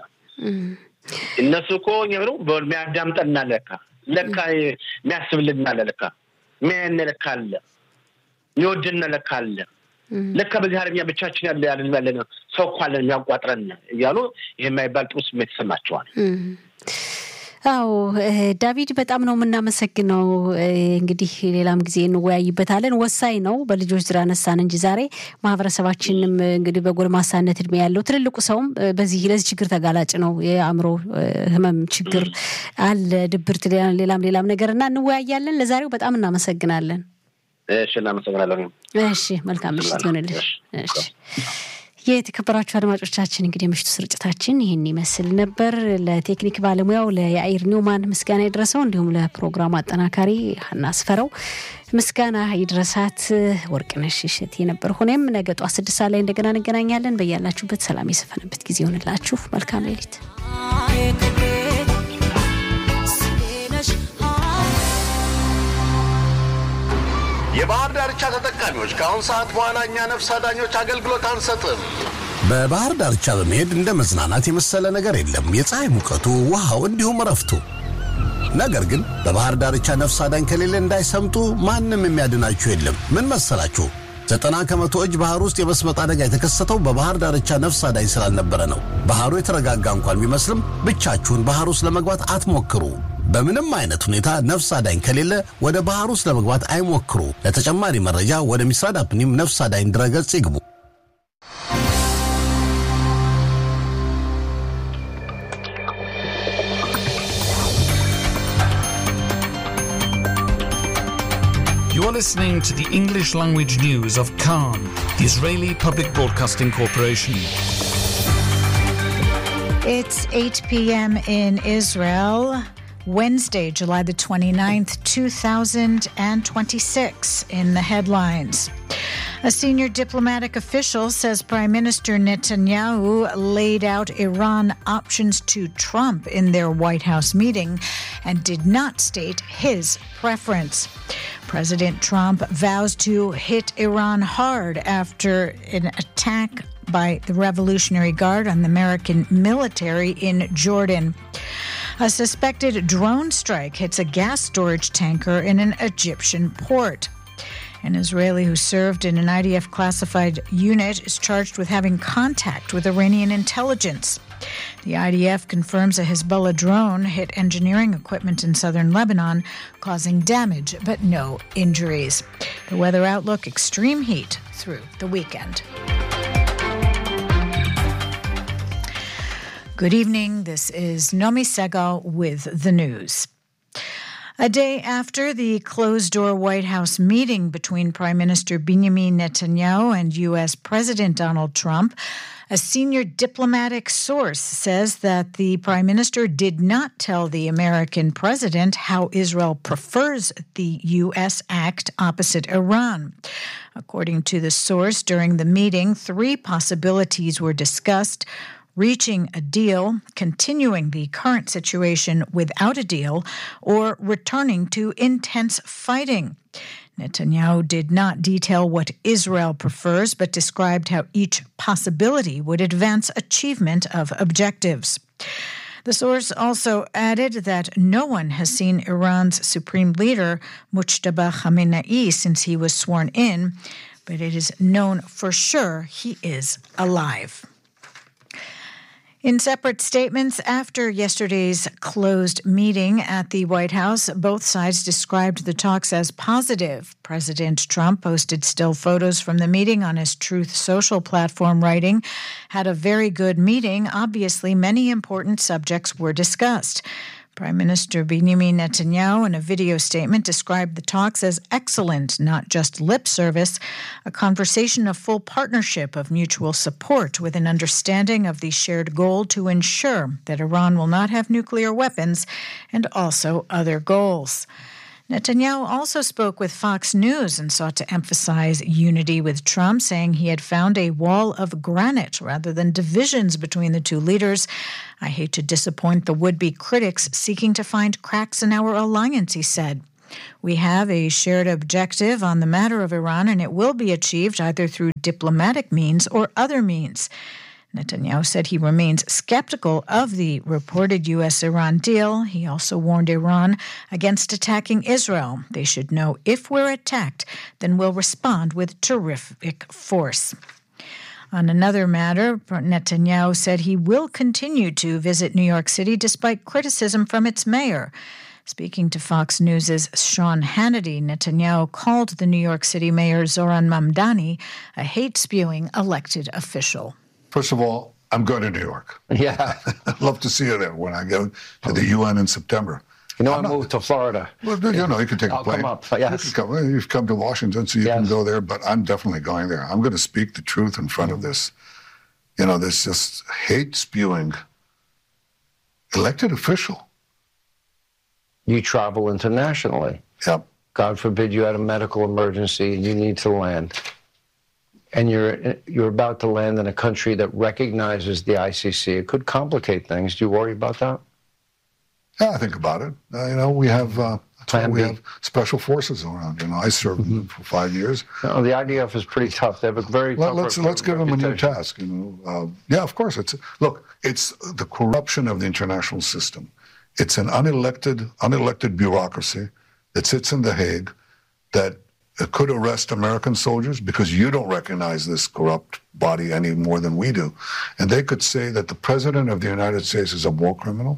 እነሱ እኮ ነው የሚያዳምጠን ለካ ለካ የሚያስብልን አለ ለካ የሚያየን ለካ አለ የሚወድን ለካ አለ ለካ በዚህ ዓለም እኛ ብቻችን ያለ ያለ ያለ ሰው እኮ አለን የሚያቋጥረን እያሉ ይህ የማይባል ጥሩ ስሜት ይሰማቸዋል። አዎ ዳቪድ በጣም ነው የምናመሰግነው። እንግዲህ ሌላም ጊዜ እንወያይበታለን። ወሳኝ ነው። በልጆች ዙሪያ ነሳን እንጂ ዛሬ ማህበረሰባችንም እንግዲህ በጎልማሳነት እድሜ ያለው ትልልቁ ሰውም በዚህ ለዚህ ችግር ተጋላጭ ነው። የአእምሮ ህመም ችግር አለ፣ ድብርት፣ ሌላም ሌላም ነገር እና እንወያያለን። ለዛሬው በጣም እናመሰግናለን። እሺ፣ እናመሰግናለን። እሺ፣ መልካም ምሽት ይሆንልሽ። እሺ የተከበራችሁ አድማጮቻችን እንግዲህ የምሽቱ ስርጭታችን ይህን ይመስል ነበር። ለቴክኒክ ባለሙያው ለያኢር ኒውማን ምስጋና ይድረሰው፣ እንዲሁም ለፕሮግራሙ አጠናካሪ ሀና አስፈረው ምስጋና ይድረሳት። ወርቅነሽ እሸቴ ነበር። ሆኔም ነገ ጧት ስድስት ሰዓት ላይ እንደገና እንገናኛለን። በያላችሁበት ሰላም የሰፈነበት ጊዜ ይሆንላችሁ። መልካም ሌሊት። የባህር ዳርቻ ተጠቃሚዎች ከአሁን ሰዓት በኋላ እኛ ነፍስ አዳኞች አገልግሎት አንሰጥም። በባህር ዳርቻ በመሄድ እንደ መዝናናት የመሰለ ነገር የለም። የፀሐይ ሙቀቱ፣ ውሃው፣ እንዲሁም እረፍቱ። ነገር ግን በባህር ዳርቻ ነፍስ አዳኝ ከሌለ እንዳይሰምጡ ማንም የሚያድናችሁ የለም። ምን መሰላችሁ? ዘጠና ከመቶ እጅ ባህር ውስጥ የመስመጥ አደጋ የተከሰተው በባህር ዳርቻ ነፍስ አዳኝ ስላልነበረ ነው። ባህሩ የተረጋጋ እንኳን ቢመስልም ብቻችሁን ባህር ውስጥ ለመግባት አትሞክሩ። በምንም አይነት ሁኔታ ነፍስ አዳኝ ከሌለ ወደ ባህር ውስጥ ለመግባት አይሞክሩ። ለተጨማሪ መረጃ ወደ ሚስራድ አፕኒም ነፍስ አዳኝ ድረገጽ ይግቡ። You are listening to the English language news of Khan, the Israeli Public Broadcasting Corporation. It's 8 p.m. in Israel. Wednesday, July the 29th, 2026. In the headlines. A senior diplomatic official says Prime Minister Netanyahu laid out Iran options to Trump in their White House meeting and did not state his preference. President Trump vows to hit Iran hard after an attack by the Revolutionary Guard on the American military in Jordan. A suspected drone strike hits a gas storage tanker in an Egyptian port. An Israeli who served in an IDF classified unit is charged with having contact with Iranian intelligence. The IDF confirms a Hezbollah drone hit engineering equipment in southern Lebanon, causing damage but no injuries. The weather outlook extreme heat through the weekend. Good evening. This is Nomi Segal with the news. A day after the closed door White House meeting between Prime Minister Benjamin Netanyahu and U.S. President Donald Trump, a senior diplomatic source says that the prime minister did not tell the American president how Israel prefers the U.S. act opposite Iran. According to the source, during the meeting, three possibilities were discussed reaching a deal, continuing the current situation without a deal, or returning to intense fighting. Netanyahu did not detail what Israel prefers, but described how each possibility would advance achievement of objectives. The source also added that no one has seen Iran's supreme leader, Mujtaba Khamenei, since he was sworn in, but it is known for sure he is alive. In separate statements after yesterday's closed meeting at the White House, both sides described the talks as positive. President Trump posted still photos from the meeting on his Truth Social platform, writing, Had a very good meeting. Obviously, many important subjects were discussed. Prime Minister Benjamin Netanyahu, in a video statement, described the talks as excellent, not just lip service, a conversation of full partnership, of mutual support, with an understanding of the shared goal to ensure that Iran will not have nuclear weapons and also other goals. Netanyahu also spoke with Fox News and sought to emphasize unity with Trump, saying he had found a wall of granite rather than divisions between the two leaders. I hate to disappoint the would be critics seeking to find cracks in our alliance, he said. We have a shared objective on the matter of Iran, and it will be achieved either through diplomatic means or other means. Netanyahu said he remains skeptical of the reported U.S. Iran deal. He also warned Iran against attacking Israel. They should know if we're attacked, then we'll respond with terrific force. On another matter, Netanyahu said he will continue to visit New York City despite criticism from its mayor. Speaking to Fox News' Sean Hannity, Netanyahu called the New York City mayor Zoran Mamdani a hate spewing elected official. First of all, I'm going to New York. Yeah. I'd love to see you there when I go to the UN in September. You know, I'm I moved to Florida. Well, you know, you can take I'll a plane. come up. Yes. You can come, you've come to Washington, so you yes. can go there, but I'm definitely going there. I'm going to speak the truth in front of this. You know, this just hate spewing elected official. You travel internationally. Yep. God forbid you had a medical emergency and you need to land. And you're you're about to land in a country that recognizes the ICC. It could complicate things. Do you worry about that? Yeah, I think about it. Uh, you know, we have uh, Plan we B. have special forces around. You know, I served mm-hmm. for five years. No, the IDF is pretty tough. They have a very Let, tough let's let's give them a new task. You know, uh, yeah, of course. It's look, it's the corruption of the international system. It's an unelected unelected bureaucracy that sits in The Hague that could arrest American soldiers because you don't recognize this corrupt body any more than we do, and they could say that the president of the United States is a war criminal.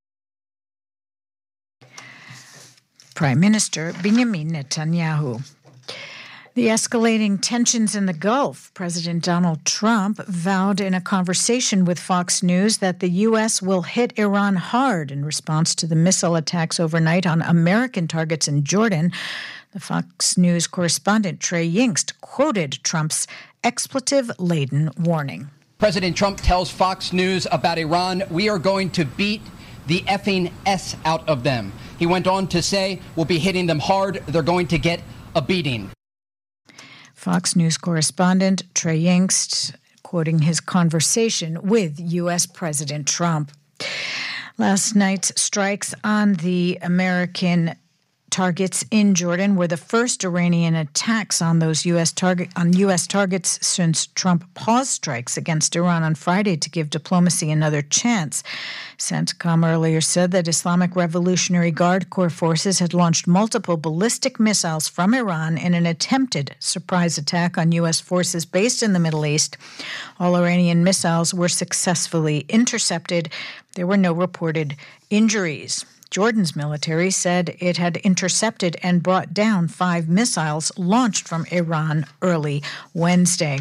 Prime Minister Benjamin Netanyahu. The escalating tensions in the Gulf, President Donald Trump vowed in a conversation with Fox News that the U.S. will hit Iran hard in response to the missile attacks overnight on American targets in Jordan. The Fox News correspondent Trey Yingst quoted Trump's expletive laden warning. President Trump tells Fox News about Iran, we are going to beat the effing S out of them. He went on to say, we'll be hitting them hard. They're going to get a beating. Fox News correspondent Trey Yingst quoting his conversation with U.S. President Trump. Last night's strikes on the American targets in Jordan were the first Iranian attacks on those U.S. target on U.S. targets since Trump paused strikes against Iran on Friday to give diplomacy another chance. CENTCOM earlier said that Islamic Revolutionary Guard Corps forces had launched multiple ballistic missiles from Iran in an attempted surprise attack on U.S. forces based in the Middle East. All Iranian missiles were successfully intercepted. There were no reported injuries. Jordan's military said it had intercepted and brought down five missiles launched from Iran early Wednesday.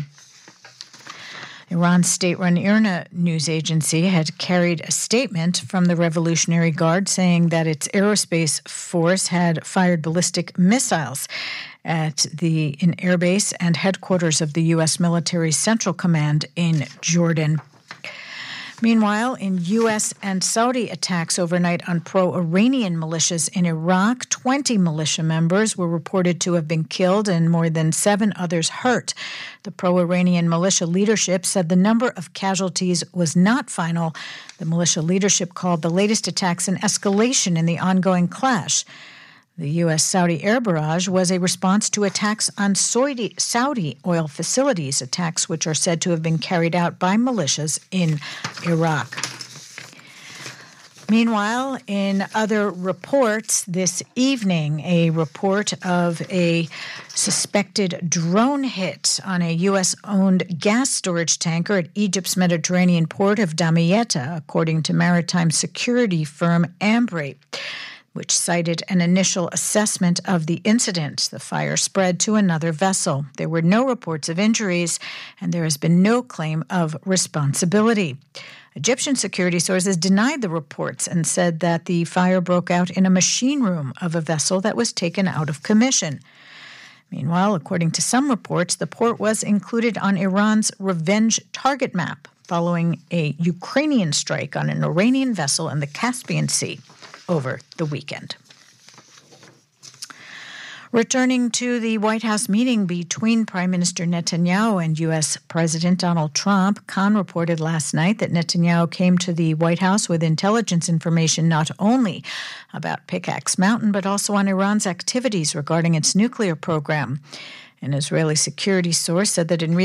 Iran's state run IRNA news agency had carried a statement from the Revolutionary Guard saying that its aerospace force had fired ballistic missiles at the in airbase and headquarters of the U.S. military central command in Jordan. Meanwhile, in U.S. and Saudi attacks overnight on pro Iranian militias in Iraq, 20 militia members were reported to have been killed and more than seven others hurt. The pro Iranian militia leadership said the number of casualties was not final. The militia leadership called the latest attacks an escalation in the ongoing clash. The U.S. Saudi air barrage was a response to attacks on Saudi, Saudi oil facilities, attacks which are said to have been carried out by militias in Iraq. Meanwhile, in other reports this evening, a report of a suspected drone hit on a U.S. owned gas storage tanker at Egypt's Mediterranean port of Damietta, according to maritime security firm Ambri which cited an initial assessment of the incident. The fire spread to another vessel. There were no reports of injuries, and there has been no claim of responsibility. Egyptian security sources denied the reports and said that the fire broke out in a machine room of a vessel that was taken out of commission. Meanwhile, according to some reports, the port was included on Iran's revenge target map following a Ukrainian strike on an Iranian vessel in the Caspian Sea over the weekend. Returning to the White House meeting between Prime Minister Netanyahu and U.S. President Donald Trump, Khan reported last night that Netanyahu came to the White House with intelligence information not only about Pickaxe Mountain, but also on Iran's activities regarding its nuclear program. An Israeli security source said that in recent